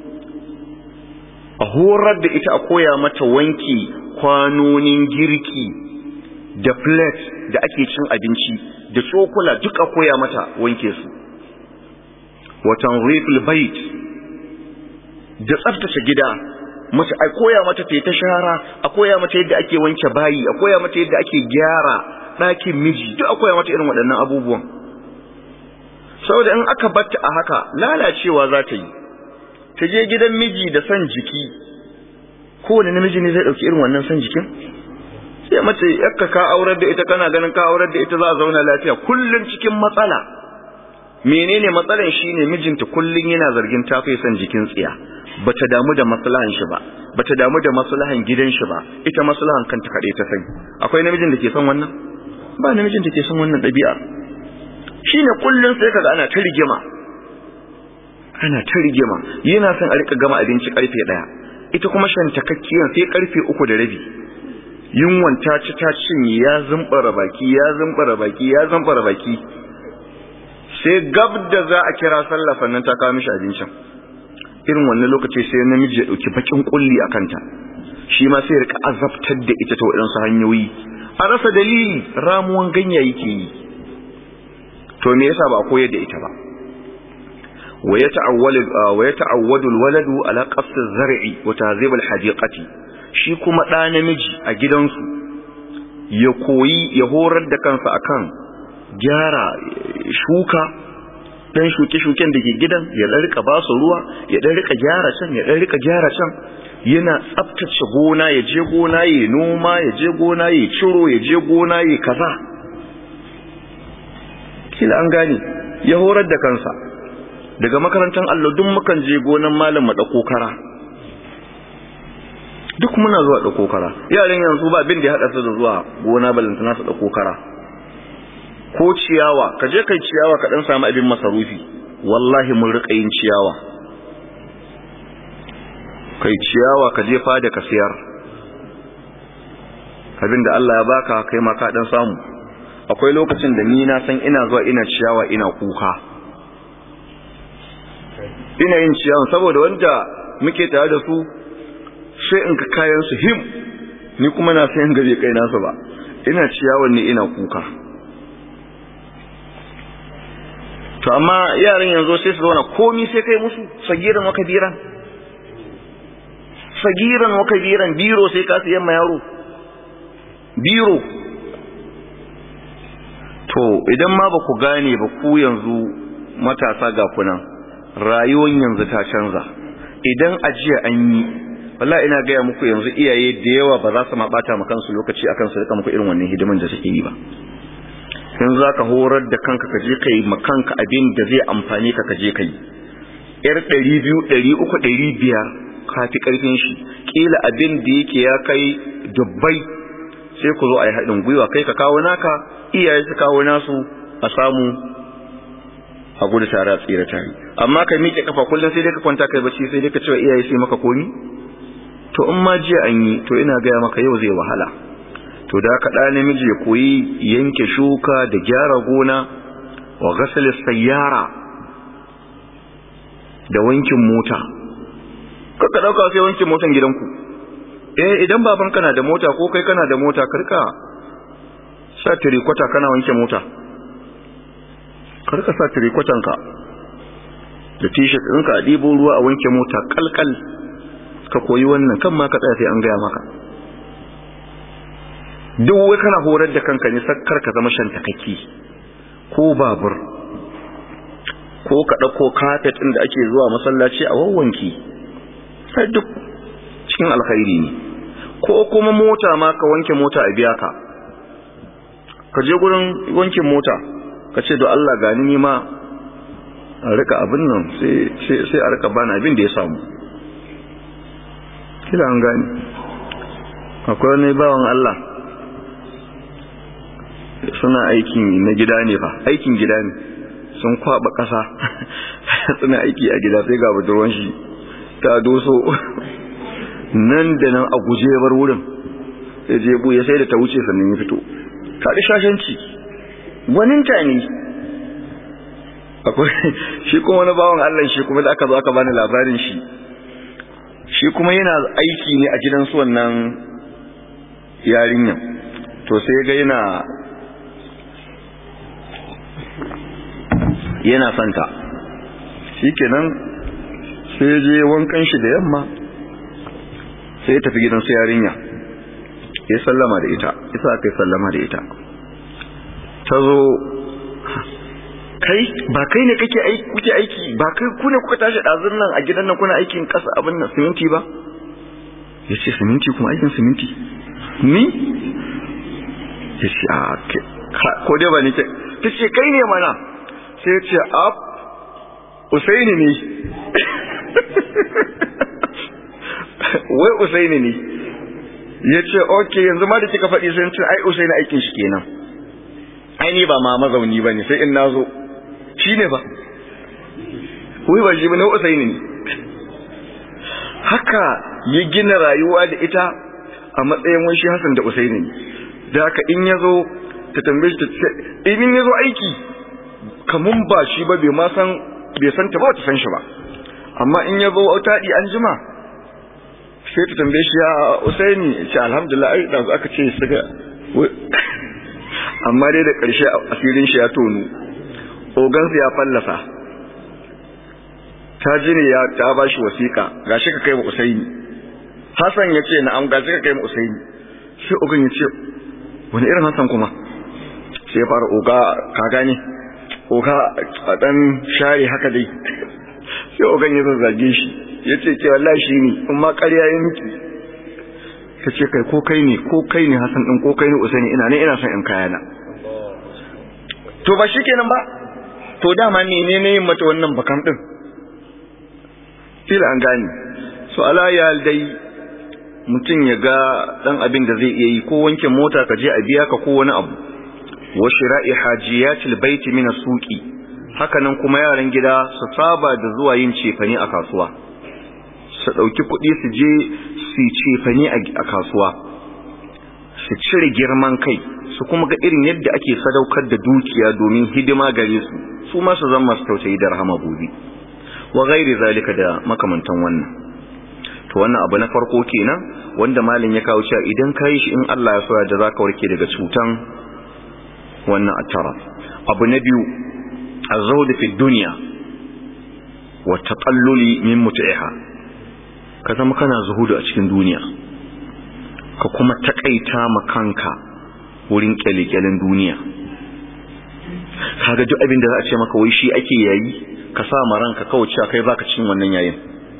a horar da ita a koya mata wanki kwanonin girki da plate da ake cin abinci da cokula duk a koya mata wanke su watan rifil bait da tsaftace gida mace a koya mata ta ta shara a koya mata yadda ake wanke bayi a koya mata yadda ake gyara ɗakin miji duk a koya mata irin waɗannan abubuwan saboda in aka batta a haka lalacewa za ta yi ta je gidan miji da son jiki kowane namiji ne zai ɗauki irin wannan son jikin sai mace yakka ka aurar da ita kana ganin ka aurar da ita za a zauna lafiya kullum cikin matsala menene matsalan shine mijinta kullum yana zargin ta fi son jikin tsiya bata damu da maslahan shi ba bata damu da maslahan gidan shi ba ita maslahan kanta kaɗai ta sani akwai namijin da ke son wannan ba namijin da ke son wannan ɗabi'a shine kullum sai kaga ana ta rigima ana ta rigima yana son a rika gama abinci karfe ɗaya ita kuma shantakakkiyan sai karfe uku da rabi yunwan ta ci ta cinye ya zumbara baki ya zumbara baki ya zumbara baki sai gab da za a kira sallah sannan ta kawo mishi abincin irin wannan lokaci sai namiji ya dauki bakin kulli a kanta shi ma sai ya rika azabtar da ita ta waɗansu hanyoyi a rasa dalili ramuwan ganya yake yi to me yasa ba a koyar da ita ba wa yata'awwadu alwaladu ala qasd az-zar'i wa tahzib al-hadiqati shi kuma ɗa namiji a gidansu ya koyi ya horar da kansa akan gyara shuka dan shuke-shuken da ke gidan ya dan rika ba su ruwa ya dan rika gyara can ya dan rika gyara can yana tsaftace gona ya je gona ya noma ya je gona ya ciro ya je gona ya kaza kila an gane ya horar da kansa daga makarantar Allah duk mukan je gonan malam mu dauko kara duk muna zuwa dauko kara yaran yanzu ba abin da ya hada su da zuwa gona balantana su dauko kara ko ciyawa ka je kai ciyawa ka dan samu abin masarufi wallahi mun rika yin ciyawa kai ciyawa ka je fada ka siyar abin da Allah ya baka kai ma ka dan samu akwai lokacin da ni na san ina zuwa ina ciyawa ina kuka ina yin ciyawa saboda wanda muke tare da su sai in ka kayan su him ni kuma na san gabe kai nasu ba ina ciyawan ne ina kuka to amma yaran yanzu sai su zauna komi sai kai musu sagiran wa kabiran sagiran wa kabiran biro sai ka siyan ma yaro biro to idan ma ba ku gane ba ku yanzu matasa ga kunan rayuwar yanzu ta canza idan ajiya an yi wallahi ina gaya muku yanzu iyaye da yawa ba za su ma bata ma kansu lokaci akan su rika muku irin wannan hidiman da suke yi ba in za ka horar da kanka ka je ka yi ma kanka abin da zai amfani ka ka je ka yi yar ɗari biyu ɗari uku ɗari biyar ka fi ƙarfin shi ƙila abin da yake ya kai dubbai sai ku zo a yi haɗin gwiwa kai ka kawo naka iyaye su kawo nasu a samu a gudu tare a tsira tare amma ka miƙe kafa kullum sai dai ka kwanta kai bacci sai dai ka cewa iyaye sai maka komi to in ma jiya an yi to ina gaya maka yau zai wahala to da ka ɗa namiji ya koyi yanke shuka da gyara gona wa gasali sayyara da wankin mota kaka ɗauka sai wankin motan gidanku eh idan baban kana da mota ko kai kana da mota karka sa tirikwata kana wanke mota karka sa tirikwatanka da t-shirt ɗinka a ɗibo ruwa a wanke mota kalkal ka koyi wannan kan ma ka tsaya sai an gaya maka duk wai kana horar da kanka ne sakkar ka zama shan takaki ko babur ko ka ɗauko kafet ɗin da ake zuwa masallaci a wawwanki sai duk cikin alkhairi ne ko kuma mota ma ka wanke mota a biya ka ka je gurin wankin mota ka ce da Allah gani ni ma a rika abin nan sai a rika bana abin da ya samu kila an gani akwai wani bawan Allah suna aikin na gida ne fa aikin gida ne sun kwaba kasa suna aiki a gida sai ga budurwan shi ta doso nan da nan a guje bar wurin sai je buya sai da ta wuce sannan ya fito kaɗi shashanci gwaninta ne akwai shi kuma wani bawan Allah shi kuma da aka zo aka bani labarin shi shi kuma yana aiki ne a gidan su wannan yarinyan to sai ga yana yana santa shikenan sai je wankan shi da yamma sai ya tafi gidan su yarinya ya sallama da ita isa aka yi sallama da ita ta zo kai ba kai ne kake aiki kuke aiki ba kai ku ne kuka tashi ɗazun nan a gidan nan kuna aikin ƙasa abin nan siminti ba ya ce siminti kuma aikin siminti ni ya ce a ko dai ba ni ke ta ce kai ne mana sai ya ce a usaini ne wai usaini ne ya ce ok yanzu ma da kika faɗi sai ce ai usaini aikin shi kenan ai ni ba ma mazauni ba ne sai in na zo shi ne ba wai ba shi ba na usaini ne haka ya gina rayuwa da ita a matsayin wani shi Hassan da Usaini ne da haka in ya zo ta tambaye shi ta ce in ya zo aiki kamun ba shi ba bai ma san bai san ta ba ta san shi ba amma in ya zo taɗi an jima sai ta tambaye shi ya Usaini ce alhamdulillah ai da aka ce su ga amma dai da ƙarshe asirin shi ya tonu ogansu ya fallasa ta ji ne ya ta ba shi wasiƙa gashi ka kai wa Usaini Hassan ya ce na'am gashi ka kai wa Usaini sai ogan ya ce wani irin Hassan kuma sai ya fara oga ka gane oga a dan share haka dai sai ogan ya zazzage shi ya ce ke wallahi shi ne in ma ƙarya ya miki ta ce kai ko kai ne ko kai ne Hassan din ko kai ne Usaini ina ne ina son in kayana to ba shi kenan ba to dama ne ne yin mata wannan bakam din kila an gane so alaya dai mutum ya ga dan abin da zai iya yi ko wanke mota ka je a biya ka ko wani abu wa shira'i hajiyatil baiti min as-suqi hakanan kuma yaran gida su saba da zuwa yin cefane a kasuwa su dauki kuɗi su je su cefane a kasuwa su cire girman kai su kuma ga irin yadda ake sadaukar da dukiya domin hidima gare su su ma su zama su tausayi da rahama gobe wa gairi zalika da makamantan wannan to wannan abu na farko kenan wanda malin ya kawo cewa idan ka yi shi in Allah ya so da zaka warke daga cutan wannan attara abu na biyu azhud fi dunya wa taqalluli min mut'iha ka zama kana zuhudu a cikin duniya ka kuma takaita ma kanka wurin kyalekyalen duniya kaga duk abin da za a ce maka wai shi ake yayi ka sa ma ranka kawai cewa kai baka cin wannan yayin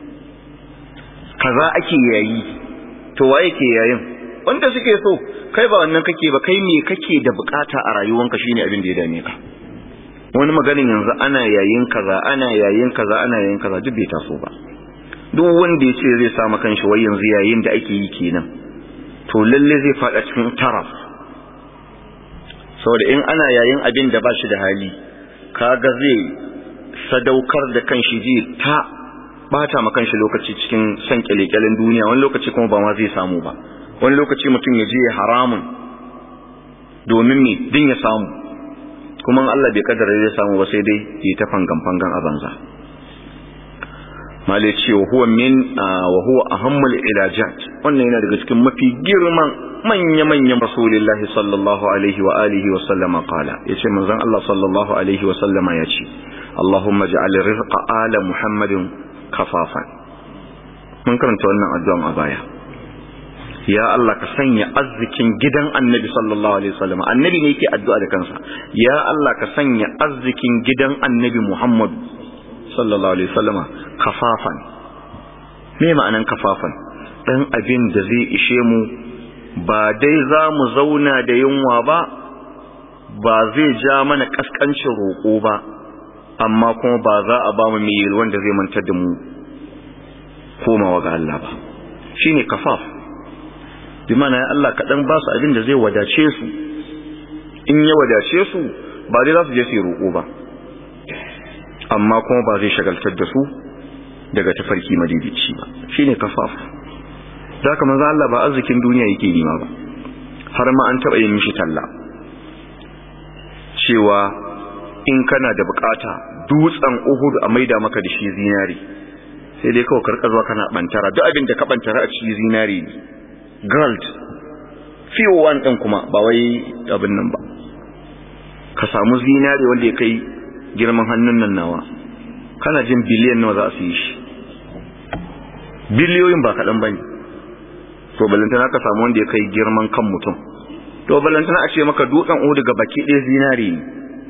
kaza ake yayi to waye ke yayin wanda suke so kai ba wannan kake ba kai me kake da bukata a rayuwanka shine abin da ya dame ka wani maganin yanzu ana yayin kaza ana yayin kaza ana yayin kaza duk bai taso ba duk wanda ya ce zai sa maka kanshi wai yanzu yayin da ake yi kenan to lalle zai fada cikin taraf saboda in ana yayin abin da ba shi da hali kaga zai sadaukar da kanshi ji ta bata ma kanshi lokaci cikin san kyalekyalen duniya wani lokaci kuma ba ma zai samu ba wani lokaci mutum ya je haramun domin me din ya samu kuma Allah bai kaddara zai samu ba sai dai yi ta fangan fangan a banza male ce wa huwa min wa huwa ahammul ilajat wannan yana daga cikin mafi girman manya-manyan rasulullahi sallallahu alaihi wa alihi wa sallama qala yace manzon Allah sallallahu alaihi wa sallama yace Allahumma ja'al rizqa ala Muhammadin kafafan mun karanta wannan addu'an a baya ya Allah ka sanya arzikin gidan Annabi sallallahu alaihi wasallam Annabi ne yake addu'a da kansa ya Allah ka sanya arzikin gidan Annabi Muhammad sallallahu alaihi wasallama kafafan me ma'anan kafafan dan abin da zai ishe mu ba dai za mu zauna da yunwa ba ba zai ja mana kaskancin roƙo ba amma kuma ba za a ba mu mai wanda zai mantar da mu komawa ga Allah ba shine kafaf bi mana ya Allah kaɗan ba su abin da zai wadace su in ya wadace su ba dai za su je su yi roƙo ba amma kuma ba zai shagaltar da su daga tafarki madidici ba shine kafaf za ka manzo Allah ba arzikin duniya yake nima ba har ma an taɓa yin mishi talla cewa in kana da bukata dutsen Uhud a maida maka da shi zinari sai dai kawai karka zuwa kana bantara duk abin da ka bantara a cikin zinari ne gold fiyo one din kuma ba wai abin nan ba ka samu zinari wanda ya kai girman hannun nan nawa kana jin biliyan nawa za su yi shi biliyoyin ba kaɗan ba ne to balantana ka samu wanda ya kai girman kan mutum to balantana a ce maka dutsen uhu daga baki ɗaya zinari ne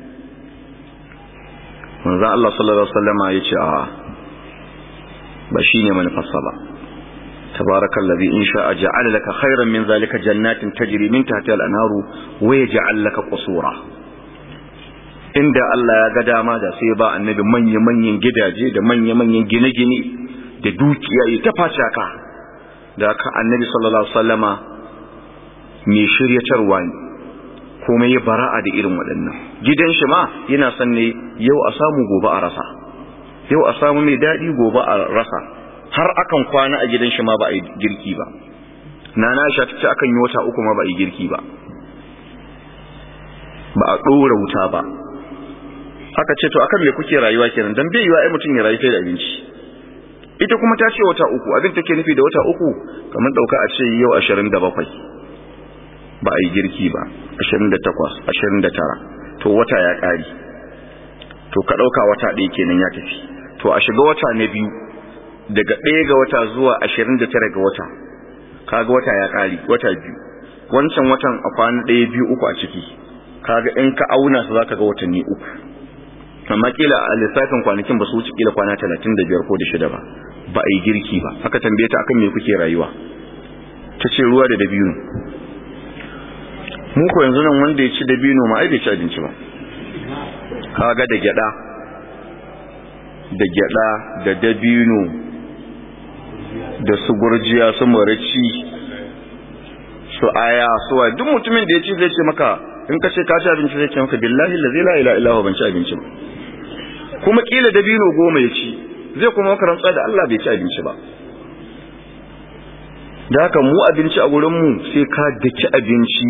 manzan Allah sallallahu Alaihi wasallama ya ce a ba shi ne manufarsa ba تبارك الذي إن شاء جعل لك خيرا من ذلك جنات تجري من تحتها الأنهار ويجعل لك قصورا inda Allah ya ga dama da sai ba annabi manya-manyan gidaje da manya-manyan gine-gine da dukiya ya ta facaka da aka annabi sallallahu alaihi wasallama mai shiryatarwa ne kuma ya bara'a da irin waɗannan gidan shi ma yana son ne yau a samu gobe a rasa yau a samu mai daɗi gobe a rasa har akan kwana a gidan shi ma ba a yi girki ba nana Aisha ta ce akan yi wata uku ma ba a yi girki ba ba a ɗora wuta ba aka ce to akan me kuke rayuwa kenan dan bai yiwa ai mutum ya rayu sai da abinci ita kuma ta ce wata uku abin take nufi da wata uku kamar dauka a ce yau 27 ba a yi girki ba 28 29 to wata ya kare to ka dauka wata ɗaya kenan ya tafi to a shiga wata na biyu daga ɗaya ga wata zuwa 29 ga wata kaga wata ya kare wata biyu wancan watan a kwana ɗaya biyu uku a ciki kaga in ka auna su zaka ga watanni uku amma kila a lissafin kwanakin ba su wuce kila kwana talatin da biyar ko da shida ba ba a yi girki ba haka tambaye ta akan me kuke rayuwa ta ce ruwa da dabino mu ko yanzu nan wanda ya ci dabino ma ai bai ci abinci ba kaga da gyada da gyada da dabino da su gurjiya su marici su aya su wa duk mutumin da ya ci zai ce maka in ka ce ka ci abinci zai ce maka billahi la ilaha illa ban ci abinci ba kuma kila dabino goma ya ci zai kuma maka rantsa da Allah bai ci abinci ba da haka mu abinci a gurin mu sai ka daki abinci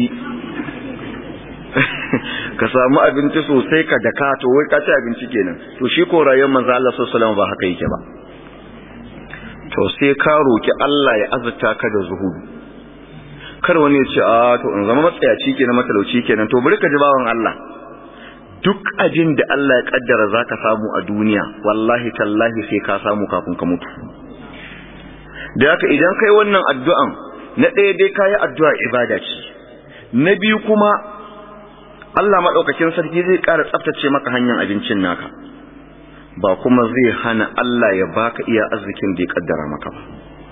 ka samu abinci sosai ka daka to wai ka ci abinci kenan to shi ko rayuwar manzo Allah sallallahu alaihi wasallam ba haka yake ba to sai ka roki Allah ya azurta ka da zuhudu kar wani ya ce a to in zama matsayaci kenan matalauci kenan to bari ka ji bawan Allah duk ajin da Allah ya kaddara zaka samu a duniya wallahi tallahi sai ka samu kafin ka mutu da haka idan kai wannan addu'an na ɗaya dai kayi addu'a ibada ce na biyu kuma Allah madaukakin sarki zai ƙara tsaftace maka hanyar abincin naka ba kuma zai hana Allah ya baka iya arzikin da ya kaddara maka ba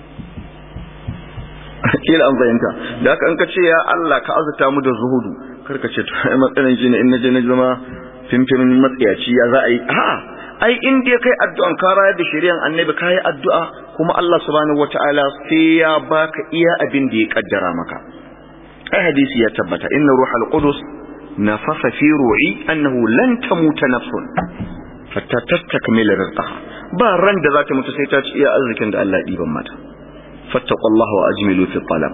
kila an fahimta da haka an ka ce ya Allah ka azuta mu da zuhudu kar ka ce to ai matsalan shi ne in naje na zama fimfimin matsayaci ya za a yi a ai in dai kai addu'an ka rayar da shari'an annabi kai addu'a kuma Allah subhanahu wataala sai ya baka iya abin da ya kaddara maka ai hadisi ya tabbata inna ruhal qudus nafasa fi ru'i annahu lan tamuta nafsun hatta tastakmila rizqaha ba ran da za ta mutu sai ta ci iya arzikin da Allah ya diban mata فاتقوا الله وأجملوا في الطلب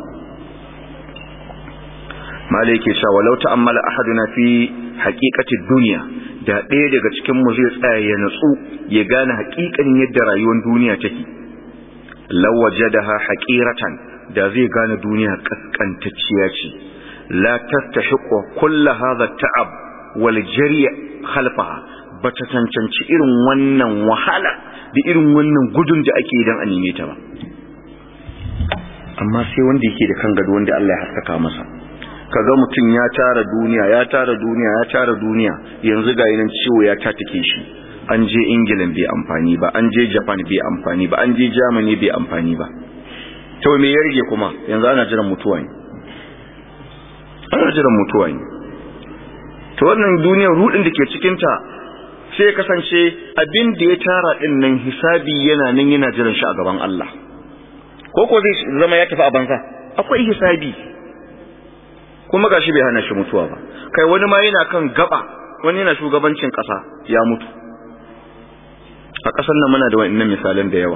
ما ليك شاء ولو تأمل أحدنا في حقيقة الدنيا da ɗaya daga cikin mu zai tsaya ya natsu ya gane haƙiƙanin yadda rayuwar duniya take law wajadaha haqiratan da zai gane duniya kaskantacciya ce la tastahiqu kull hadha ta'ab wal jari' khalfaha bata cancanci irin wannan wahala da irin wannan gudun da ake idan a neme ta ba amma sai wanda yake da kan gado wanda Allah ya haskaka masa kaga mutum ya tara duniya ya tara duniya ya tara duniya yanzu ga yanan ciwo ya tatake shi an je Ingila bai amfani ba an je Japan bai amfani ba an je Germany bai amfani ba to me ya rige kuma yanzu ana jiran mutuwa ne ana jiran mutuwa ne to wannan duniyar rudin da ke cikin ta sai ya kasance abin da ya tara din nan hisabi yana nan yana jiran shi a gaban Allah ko ko zai zama ya tafi a banza akwai hisabi kuma gashi bai hana shi mutuwa ba kai wani ma yana kan gaba wani yana shugabancin kasa ya mutu a kasar nan muna da wannan misalan da yawa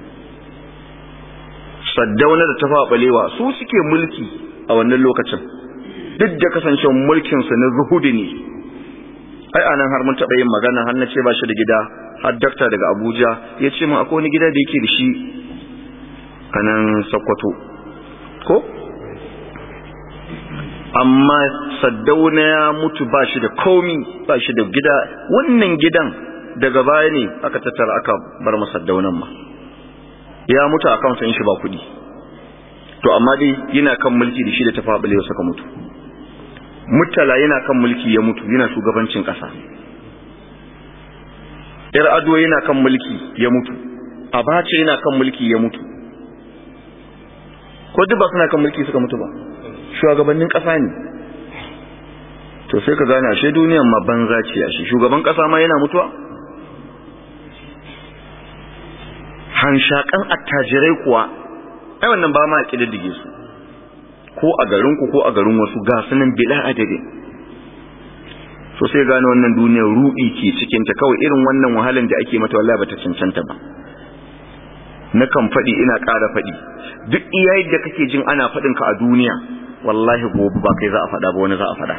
saddauna da tafa balewa su suke mulki a wannan lokacin duk da kasancewar mulkin su na zuhudi ne ai anan har mun taɓa yin magana har na ce ba shi da gida har dakta daga abuja ya ce min akwai wani gida da yake da shi a nan sokoto ko amma saddauna ya mutu ba shi da komi ba shi da gida wannan gidan daga baya ne aka tattara aka bar masa saddaunan ma ya mutu a kan shi ba kuɗi to amma dai yana kan mulki da shi da tafaɓalewa suka mutu mutala yana kan mulki ya mutu yana shugabancin ƙasa yar ado yana kan mulki ya mutu abace yana kan mulki ya mutu ko duk ba suna kan mulki suka mutu ba shugabannin ƙasa ne to sai ka gane ashe duniyan ma banza ce ashe shugaban ƙasa ma yana mutuwa hanshakan attajirai kuwa ai wannan ba ma kididdige su ko a garinku ko a garin wasu ga sunan bila adadin so sai gane wannan duniyar ruɗi ke cikin ta kawai irin wannan wahalan da ake mata wallahi bata cancanta ba na kan faɗi ina ƙara faɗi duk iya yadda kake jin ana faɗin ka a duniya wallahi gobe ba kai za a faɗa ba wani za a faɗa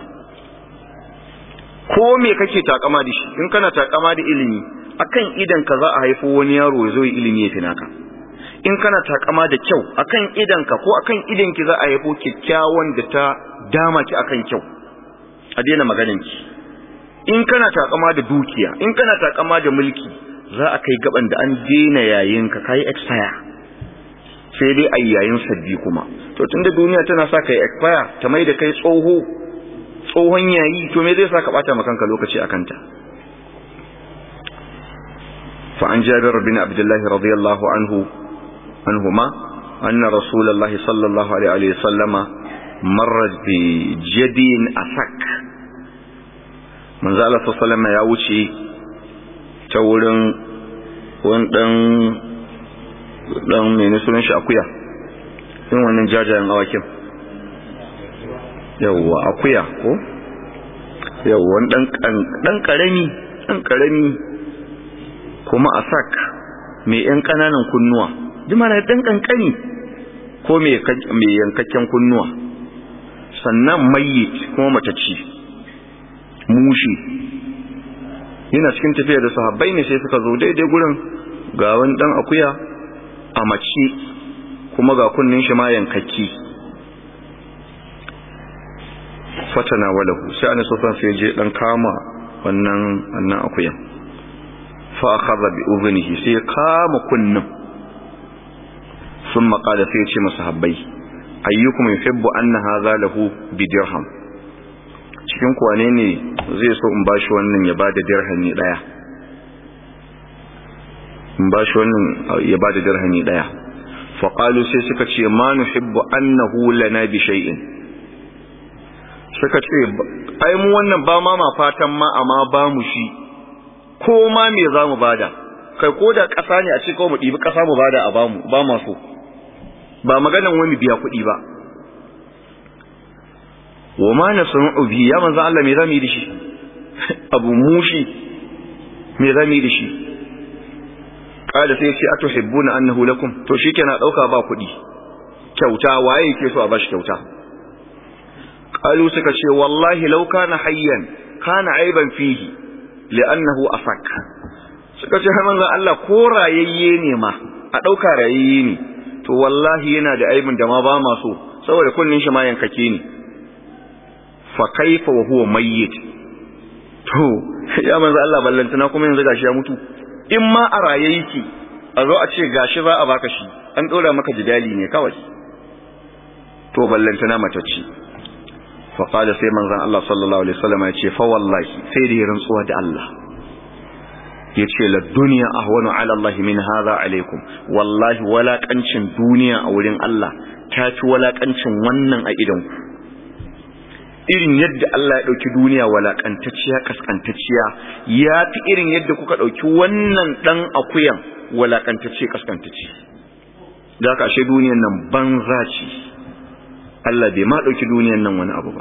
ko me kake takama da shi in kana takama da ilimi akan idan ka za a haifo wani yaro ya zo yi ilimi ya fi naka in kana takama da kyau akan idanka ko akan idanki za a haifo kyakkyawan da ta dama ki akan kyau a daina maganin ki in kana takama da dukiya in kana takama da mulki za a kai gaban da an daina yayin ka kai expire sai dai a yayin sabbi kuma to tunda duniya tana sa kai expire ta mai da kai tsoho tsohon yayi to me zai sa ka bata maka lokaci akan ta فعن جابر بن عبد الله رضي الله عنه عنهما أن رسول الله صلى الله عليه وسلم مر بجدي أسك من زال صلى الله عليه وسلم يوشي تولن وندن dan mene sunan shi akuya in wannan jajayen awakin yawwa akuya ko yawwa dan dan karami dan karami kuma a sak mai ‘yan ƙananan kunnuwa, jima na ɗan ƙanƙani ko mai yankakken kunnuwa, sannan mayi kuma matacci, mushi. Yana cikin tafiya da sahabbai ne sai suka zo daidai gurin ga wani ɗan akuya a mace kuma ga kunnin shi ma yankakki. Fatana walahu, sai an sofan sai je ɗan kama wannan akuyan. fa'akaza bi uzunihi sai ya kama kunnin sun maƙada sai ya ce masu habbai ayyukum yuhibbu anna hadha lahu bi dirham cikin kwane ne zai so in bashi wannan ya bada dirhami daya in bashi wannan ya bada dirhami daya fa qalu sai suka ce ma nuhibbu annahu lana bi shay'in suka ce ai mu wannan ba ma ma fatan ma amma ba mu shi ko ma me za mu bada kai ko da ƙasa ne a ce kawai mu ɗibi ƙasa mu bada a bamu ba ma so ba maganan wani biya kuɗi ba wa ma na sanu bi ya manzo Allah me za mu yi da shi abu mushi me za mu yi da shi kada sai ce atuhibbuna annahu lakum to shikenan dauka ba kuɗi kyauta waye yake so a bashi kyauta qalu suka ce wallahi law kana hayyan kana aiban fihi li'annahu afak suka ce manzon Allah ko rayayye ne ma a dauka rayayye ne to wallahi yana da aibin da ma ba ma so saboda kunnin shi ma yankake ne fa kaifa wa huwa mayyit to ya manzon Allah ballantana kuma yanzu gashi ya mutu in ma a raye yake a zo a ce gashi za a baka shi an dora maka jidali ne kawai to ballantana matacci faƙada sai manzan Allah sallallahu Alaihi wasallam ya ce fawallahi sai da ya rantsuwa da Allah ya ce la duniya ahwanu ala Allah min hadha alaikum wallahi walakancin duniya a wurin Allah ta fi walakancin wannan a idan ku irin yadda Allah ya ɗauki duniya walakantacciya kaskantacciya ya fi irin yadda kuka ɗauki wannan ɗan akuyan walakantacce kaskantacce da haka ashe duniyan nan banza ce Allah bai ma ɗauki duniyan nan wani abu ba.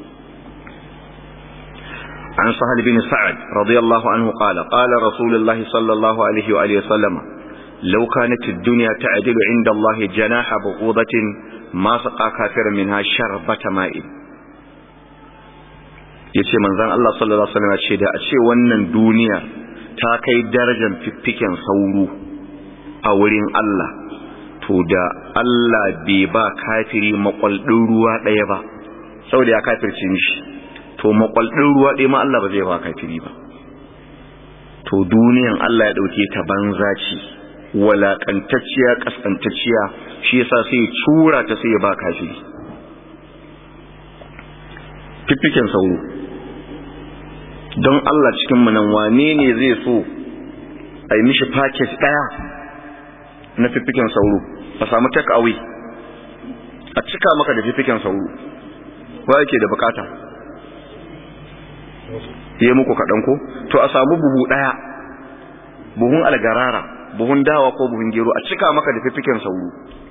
An sahal bin Sa'ad radiyallahu anhu qala qala Rasulullahi sallallahu alaihi wa alihi sallama law kanat ad-dunya ta'dilu 'inda Allah janaha buqudatin ma saqa kafiran minha sharbata ma'in yace manzon Allah sallallahu alaihi wasallam ce da a ce wannan duniya ta kai darajar fiffiken sauro a wurin Allah to da Allah bai ba kafiri makwaldin ruwa ɗaya ba saboda ya kafirce mishi to makwaldin ruwa ɗaya ma Allah ba zai ba kafiri ba to duniyan Allah ya ɗauke ta banza ce walakantacciya kaskantacciya shi yasa sai ya tura ta sai ya ba kafiri fiffiken sauro don Allah cikin mu nan wane ne zai so a yi mishi package ɗaya na fiffiken sauro a samu take away a cika maka da fiffiken sauro wa yake da bukata yi muku kaɗan ko to a samu buhu ɗaya buhun algarara buhun dawa ko buhun gero a cika maka da fiffiken sauro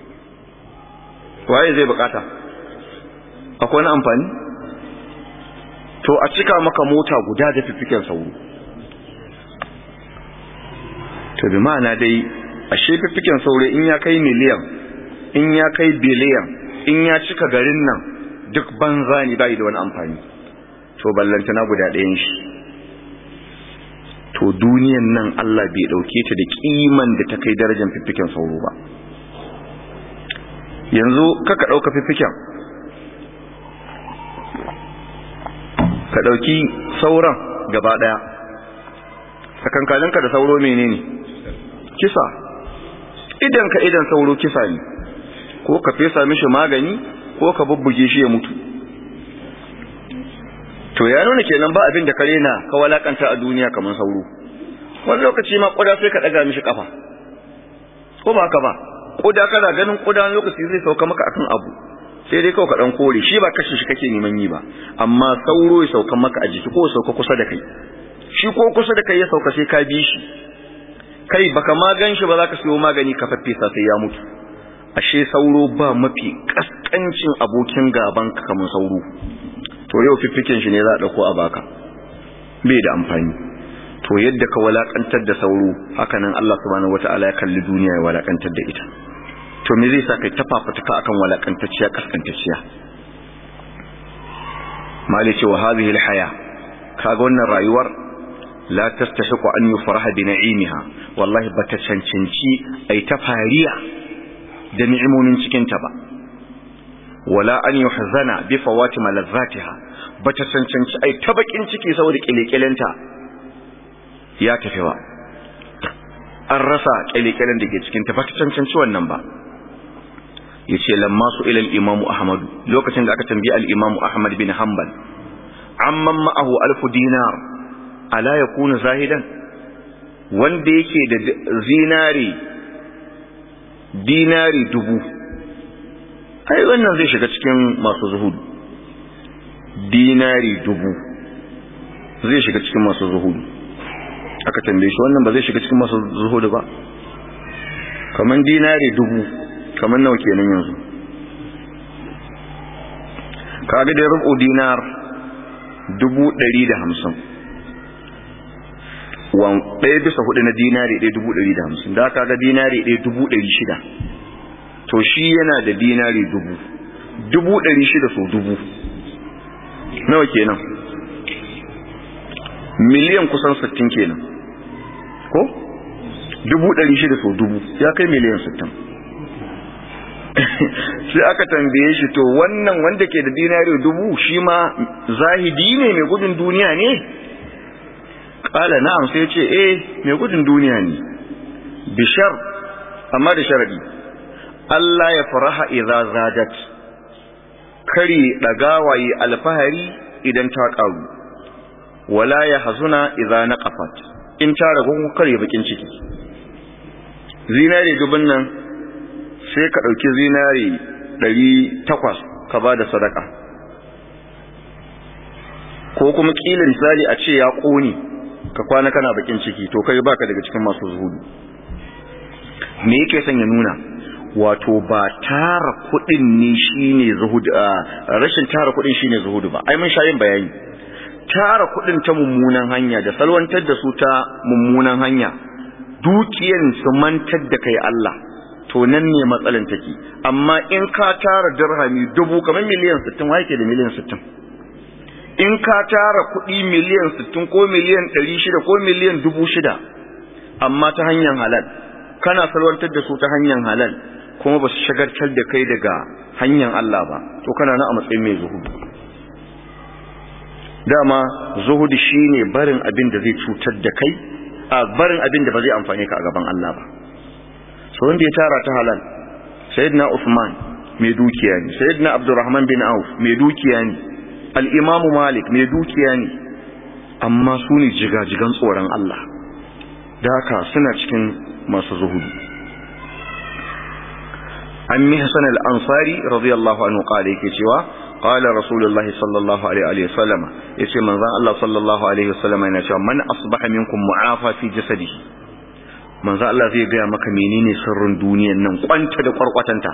waye zai bukata akwai wani amfani to a cika maka mota guda da fiffiken sauro to bi ma'ana dai ashe fiffiken sauro in ya kai miliyan in ya kai biliyan in ya cika garin nan duk banza ne bai da wani amfani to ballantana guda ɗayan shi to duniyan nan Allah bai ɗauke ta da kiman da ta kai darajar fiffiken sauro ba yanzu kaka ɗauka fiffiken ka ɗauki sauran gaba ɗaya tsakankaninka da sauro menene kisa idan ka idan sauro kisa ne ko ka fesa mishi magani ko ka bubbuge shi ya mutu to ya nuna kenan ba abin da kare na ka walakanta a duniya kamar sauro wani lokaci ma kuda sai ka daga mishi kafa ko ba haka ba kuda kana ganin kuda lokaci zai sauka maka akan abu sai dai kawai ka dan kore shi ba kashe shi kake neman yi ba amma sauro ya sauka maka a jiki ko ya sauka kusa da kai shi ko kusa da kai ya sauka sai ka bi shi kai baka magan shi ba za ka siyo magani ka faffesa sai ya mutu ashe sauro ba mafi kaskancin abokin gaban ka kamar sauro to yau fiffiken shi ne za a dauko a baka bai da amfani to yadda ka walakantar da sauro haka nan Allah subhanahu wataala ya kalli duniya ya walakantar da ita to me zai sa kai tafafutuka akan walakantacciya kaskantacciya mali ce wa hadhihi alhaya kaga wannan rayuwar la tastahiqu an yufraha bi na'imiha wallahi bata cancanci ai ta fariya da ni'imomin cikin ta ba wala an yuhzana bi fawati malazzatiha bata cancanci ai ta bakin ciki saboda kilekelenta ya tafi ba an rasa kyalekyalen da ke cikin ta bata cancanci wannan ba yace lamma su ila al-imam ahmad lokacin da aka tambayi al-imam ahmad bin hanbal amman ma'ahu alf dinar ala yakunu zahidan wanda yake da zinari dinari dubu ai wannan zai shiga cikin masu zuhudu dinari dubu zai shiga cikin masu zuhudu aka tambaye shi wannan ba zai shiga cikin masu zuhudu ba kaman dinari dubu kaman nawa kenan yanzu kaga da rubu dinar dubu ɗari da hamsin wan ɗaya bisa hudu na dinari ɗaya dubu ɗari da hamsin da kaga dinari ɗaya dubu ɗari shida to shi yana da dinari dubu dubu ɗari shida so dubu nawa kenan miliyan kusan sittin kenan ko dubu ɗari shida so dubu ya kai miliyan sittin sai aka tambaye shi to wannan wanda ke da dinari dubu shi ma zahidi ne mai gudun duniya ne kala na'am sai ce eh mai gudun duniya ne bishar amma da sharadi Allah ya faraha idza zadat kari dagawaye alfahari idan ta karu wala ya hazuna idza naqafat in ta ragu kare bakin ciki zinari dubun nan sai ka dauki zinari 800 ka bada sadaka ko kuma kila misali a ce ya kone ka kwana kana bakin ciki to kai baka daga cikin masu zuhudu me yake son ya nuna wato ba tara kudin ne shine zuhudu rashin tara kudin shine zuhudu ba ai mun sha yin bayani tara kudin ta mummunan hanya da salwantar da su ta mummunan hanya dukiyan su mantar da kai Allah to nan ne matsalan take amma in ka tara dirhami dubu kamar miliyan 60 wa yake da miliyan 60 in ka tara kuɗi miliyan sittin ko miliyan ɗari shida ko miliyan dubu shida amma ta hanyar halal kana salwantar da su ta hanyar halal kuma ba su shagartar da kai daga hanyar Allah ba to kana na a matsayin mai zuhudu dama zuhudu shine barin abin da zai cutar da kai a barin abin da ba zai amfane ka a gaban Allah ba so wanda ya tara ta halal sayyidina Uthman mai dukiya ne sayyidina Abdurrahman bin Auf mai dukiya ne al-Imam Malik mai dukiya ne amma su ne jigajigan tsoron Allah da haka suna cikin masu zuhudu an mihsan al-ansari radiyallahu anhu qala yake cewa qala rasulullahi sallallahu alaihi wa sallam yace manzon Allah sallallahu alaihi wa sallam yana cewa man asbaha minkum mu'afa fi jasadihi manzon Allah zai ga maka menene sirrin duniyar nan kwanta da kwarkwatanta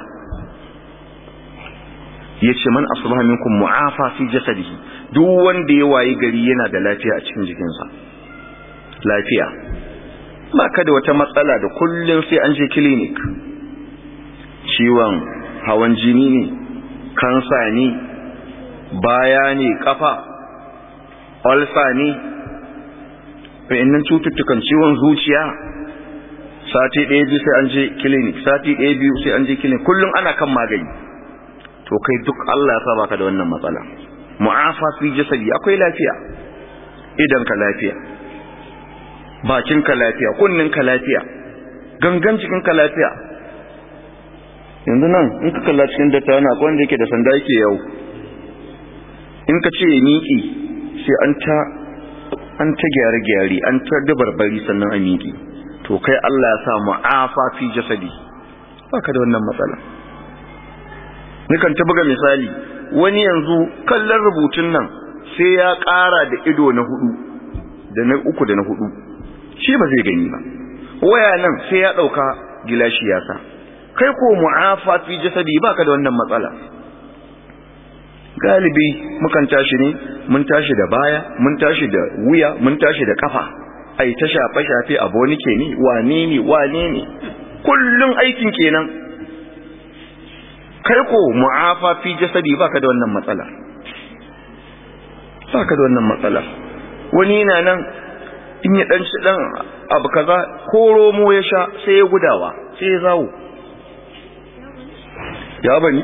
yace man asbaha minkum mu'afa fi jasadihi duk wanda ya wayi gari yana da lafiya a cikin jikinsa lafiya ba ka da wata matsala da kullum sai an je clinic ciwon hawan jini ne kansa ne baya ne kafa ulcer ne wa'annan cututtukan ciwon zuciya sati ɗaya biyu sai an je clinic sati ɗaya biyu sai an je clinic kullum ana kan magani to kai duk Allah ya sa baka da wannan matsala mu'afa fi jasadi akwai lafiya idan ka lafiya bakin ka lafiya kunnin ka lafiya gangan cikin ka lafiya yanzu nan in ka kalla cikin datta na akwai wanda yake da sanda yake yau in ka ce miƙi sai an ta an ta gyare gyare an ta dabarbari sannan a miƙi to kai Allah ya sa mu'afa fi jasadi baka da wannan matsala nikan ta buga misali wani yanzu kallon rubutun nan sai ya ƙara da ido na hudu da na uku da na hudu shi ba zai gani ba waya nan sai ya ɗauka gilashi ya sa kai ko mu'afa fi jasadi baka da wannan matsala galibi mukan tashi ne mun tashi da baya mun tashi da wuya mun tashi da kafa ai ta shafe shafe aboni ke ni wane ne wane ne kullun aikin kenan kai ko mu'afa fi jasadi baka da wannan matsala baka da wannan matsala wani yana nan in ya dan dan abu kaza ko romo ya sha sai ya gudawa sai ya zawo ya bani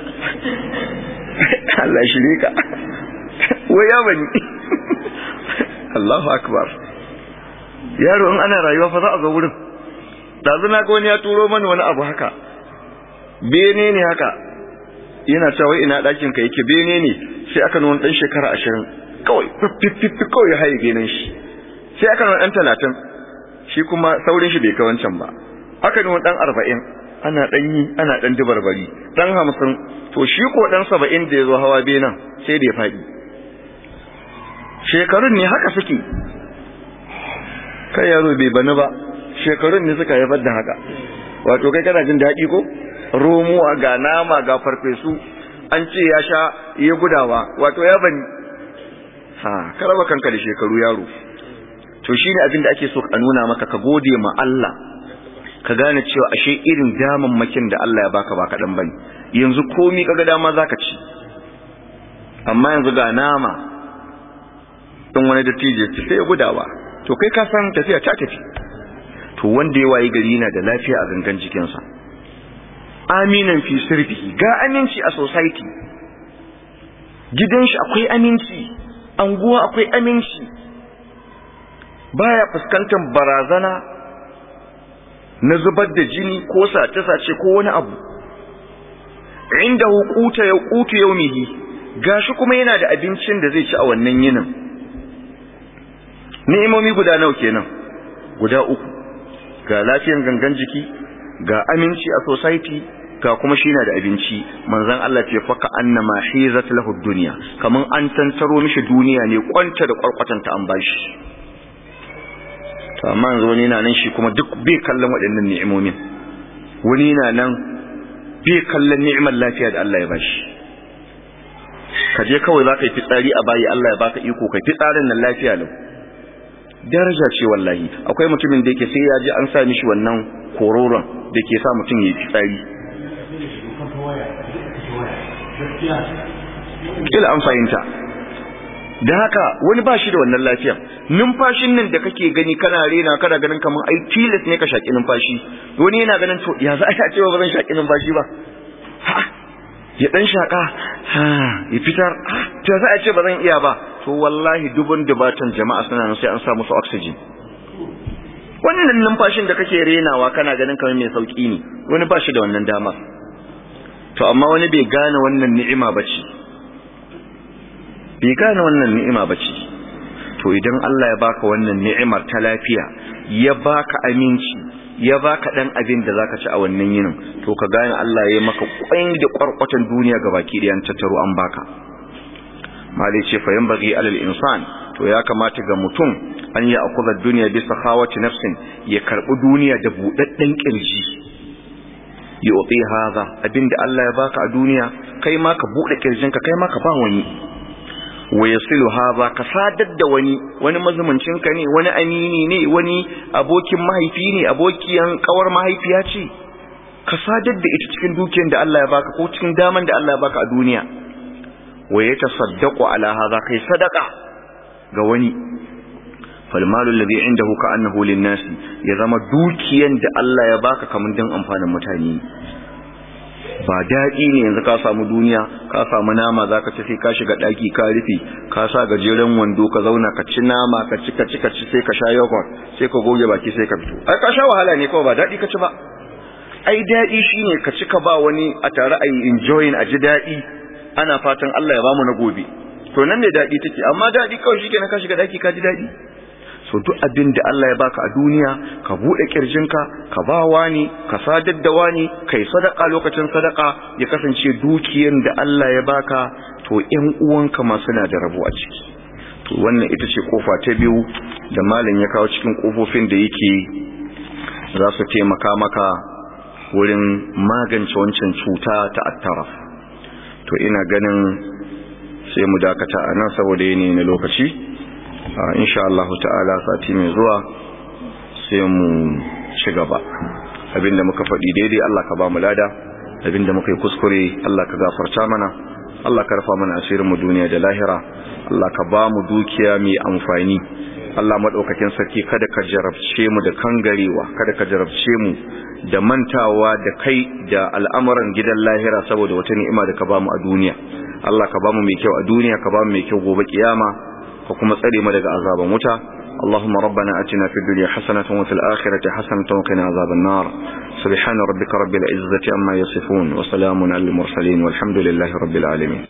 Allah shirye ka wai ya bani Allahu akbar yaro in ana rayuwa fa za a zo wurin dazu na ga wani ya turo mani wani abu haka bene ne haka yana cewa ina ɗakin ka yake bene ne sai aka nuna ɗan shekara ashirin kawai fiffifi kawai ya haye benen shi sai aka nuna ɗan talatin shi kuma saurin shi bai kai wancan ba aka nuna ɗan arba'in ana ɗan yi ana ɗan dubarbari ɗan hamsin to shi ko ɗan saba'in da ya zo hawa benen sai da ya faɗi shekarun ne haka suke kai yaro bai bani ba shekarun ne suka haifar da haka wato kai kana jin daɗi ko romuwa ga nama ga farfesu an ce ya sha ya gudawa wato ya bani ha karaba kanka da shekaru yaro to shine abin da ake so a nuna maka ka gode ma Allah ka gane cewa ashe irin damammakin da Allah ya baka ba kaɗan bane yanzu komi kaga dama zaka ci amma yanzu ga nama in wani dattijo ce sai ya gudawa to kai ka san tafiya ta tafi to wanda ya wayi gari yana da lafiya a gangan jikinsa aminan fi sirbihi ga aminci a society gidan shi akwai aminci anguwa akwai aminci baya fuskantar barazana na zubar da jini ko sace-sace ko wani abu inda hukuta ya kutu yaumihi gashi kuma yana da abincin da zai ci a wannan yinin ni'imomi guda nawa kenan guda uku ga lafiyan gangan jiki ga aminci a society ga kuma shi na da abinci manzon Allah ce faka annama hizat lahu dunya kaman an tantaro mishi duniya ne kwanta da kwarkwatanta an bashi to amma yanzu wani na nan shi kuma duk bai kallon waɗannan ni'imomin wani na nan bai kallon ni'imar lafiya da Allah ya bashi ka je kawai za ka yi fitsari a bayi Allah ya baka iko kai fitsarin nan lafiya lau daraja ce wallahi akwai mutumin da yake sai ya ji an sa mishi wannan kororon da ke sa mutum ya yi fitsari kila an fahimta da haka wani ba shi da wannan lafiya numfashin nan da kake gani kana rena kana ganin kamar ai tilas ne ka shaki numfashi wani yana ganin to ya za a ce ba zan shaki numfashi ba ya dan shaka ya fitar to ya za a ce ba zan iya ba to wallahi dubun dubatan jama'a suna nan sai an sa musu oxygen wannan numfashin da kake renawa kana ganin kamar mai sauki ne wani ba shi da wannan dama to amma wani bai gane wannan ni'ima bace bai gane wannan ni'ima bace to idan Allah ya baka wannan ni'imar ta lafiya ya baka aminci ya baka dan abin da zaka ci a wannan yinin to ka gane Allah ya maka kwain da kwarkwatan duniya gabaki da yan tattaro an baka malai ce fa yanbaghi alal insan to ya kamata ga mutum an ya akuza duniya bisa khawati nafsin ya karbi duniya da budadden kirji ya uti haza abinda Allah ya baka a duniya kai ma ka bude kirjinka kai ma ka ba wani wa yasilu haza ka sadar da wani wani mazumuncin ka ne wani amini ne wani abokin mahaifi ne abokiyan kawar mahaifiya ce ka sadar da ita cikin dukiyar da Allah ya baka ko cikin daman da Allah ya baka a duniya wa yatasaddaqu ala haza kai sadaka ga wani falmalu alladhi indahu ka'annahu lin-nas ya zama dukiyan da Allah ya baka kaman dan amfanin mutane ba daɗi ne yanzu ka samu duniya ka samu nama zaka ci sai ka shiga daki ka rufe ka sa gajeren wando ka zauna ka ci nama ka ci ka ci ka ci sai ka sha yogurt sai ka goge baki sai ka fito ai ka sha wahala ne kawai ba daɗi ka ci ba ai daɗi shine ka ci ka ba wani a tare a yi enjoying a ji daɗi ana fatan Allah ya bamu na gobe to nan ne daɗi take amma daɗi kawai shi kenan ka shiga daki ka ji daɗi so duk abin da Allah ya baka a duniya ka buɗe kirjinka ka ba wani ka sadar da wani kai sadaka lokacin sadaka ya kasance dukiyar da Allah ya baka to ƴan uwanka ma suna da rabo a ciki to wannan ita ce kofa ta biyu da malam ya kawo cikin kofofin da yake za su taimaka maka wurin magance wancan cuta ta attaraf to ina ganin sai mu dakata a nan saboda yanayi na lokaci insha Allah ta'ala sati mai zuwa sai mu ci gaba abinda muka faɗi daidai Allah ka ba mu lada abinda muka yi kuskure Allah ka gafarta mana Allah ka rufa mana asirin mu duniya da lahira Allah ka ba mu dukiya mai amfani Allah madaukakin sarki kada ka jarabce mu da kangarewa kada ka jarabce mu da mantawa da kai da al'amuran gidan lahira saboda wata ni'ima da ka ba mu a duniya Allah ka ba mu mai kyau a duniya ka ba mu mai kyau gobe kiyama ka kuma tsare mu daga azaban wuta اللهم ربنا أتنا في الدنيا حسنة وفي الآخرة حسنة وقنا عذاب النار سبحان ربك رب العزة أما يصفون وسلام على المرسلين والحمد لله رب العالمين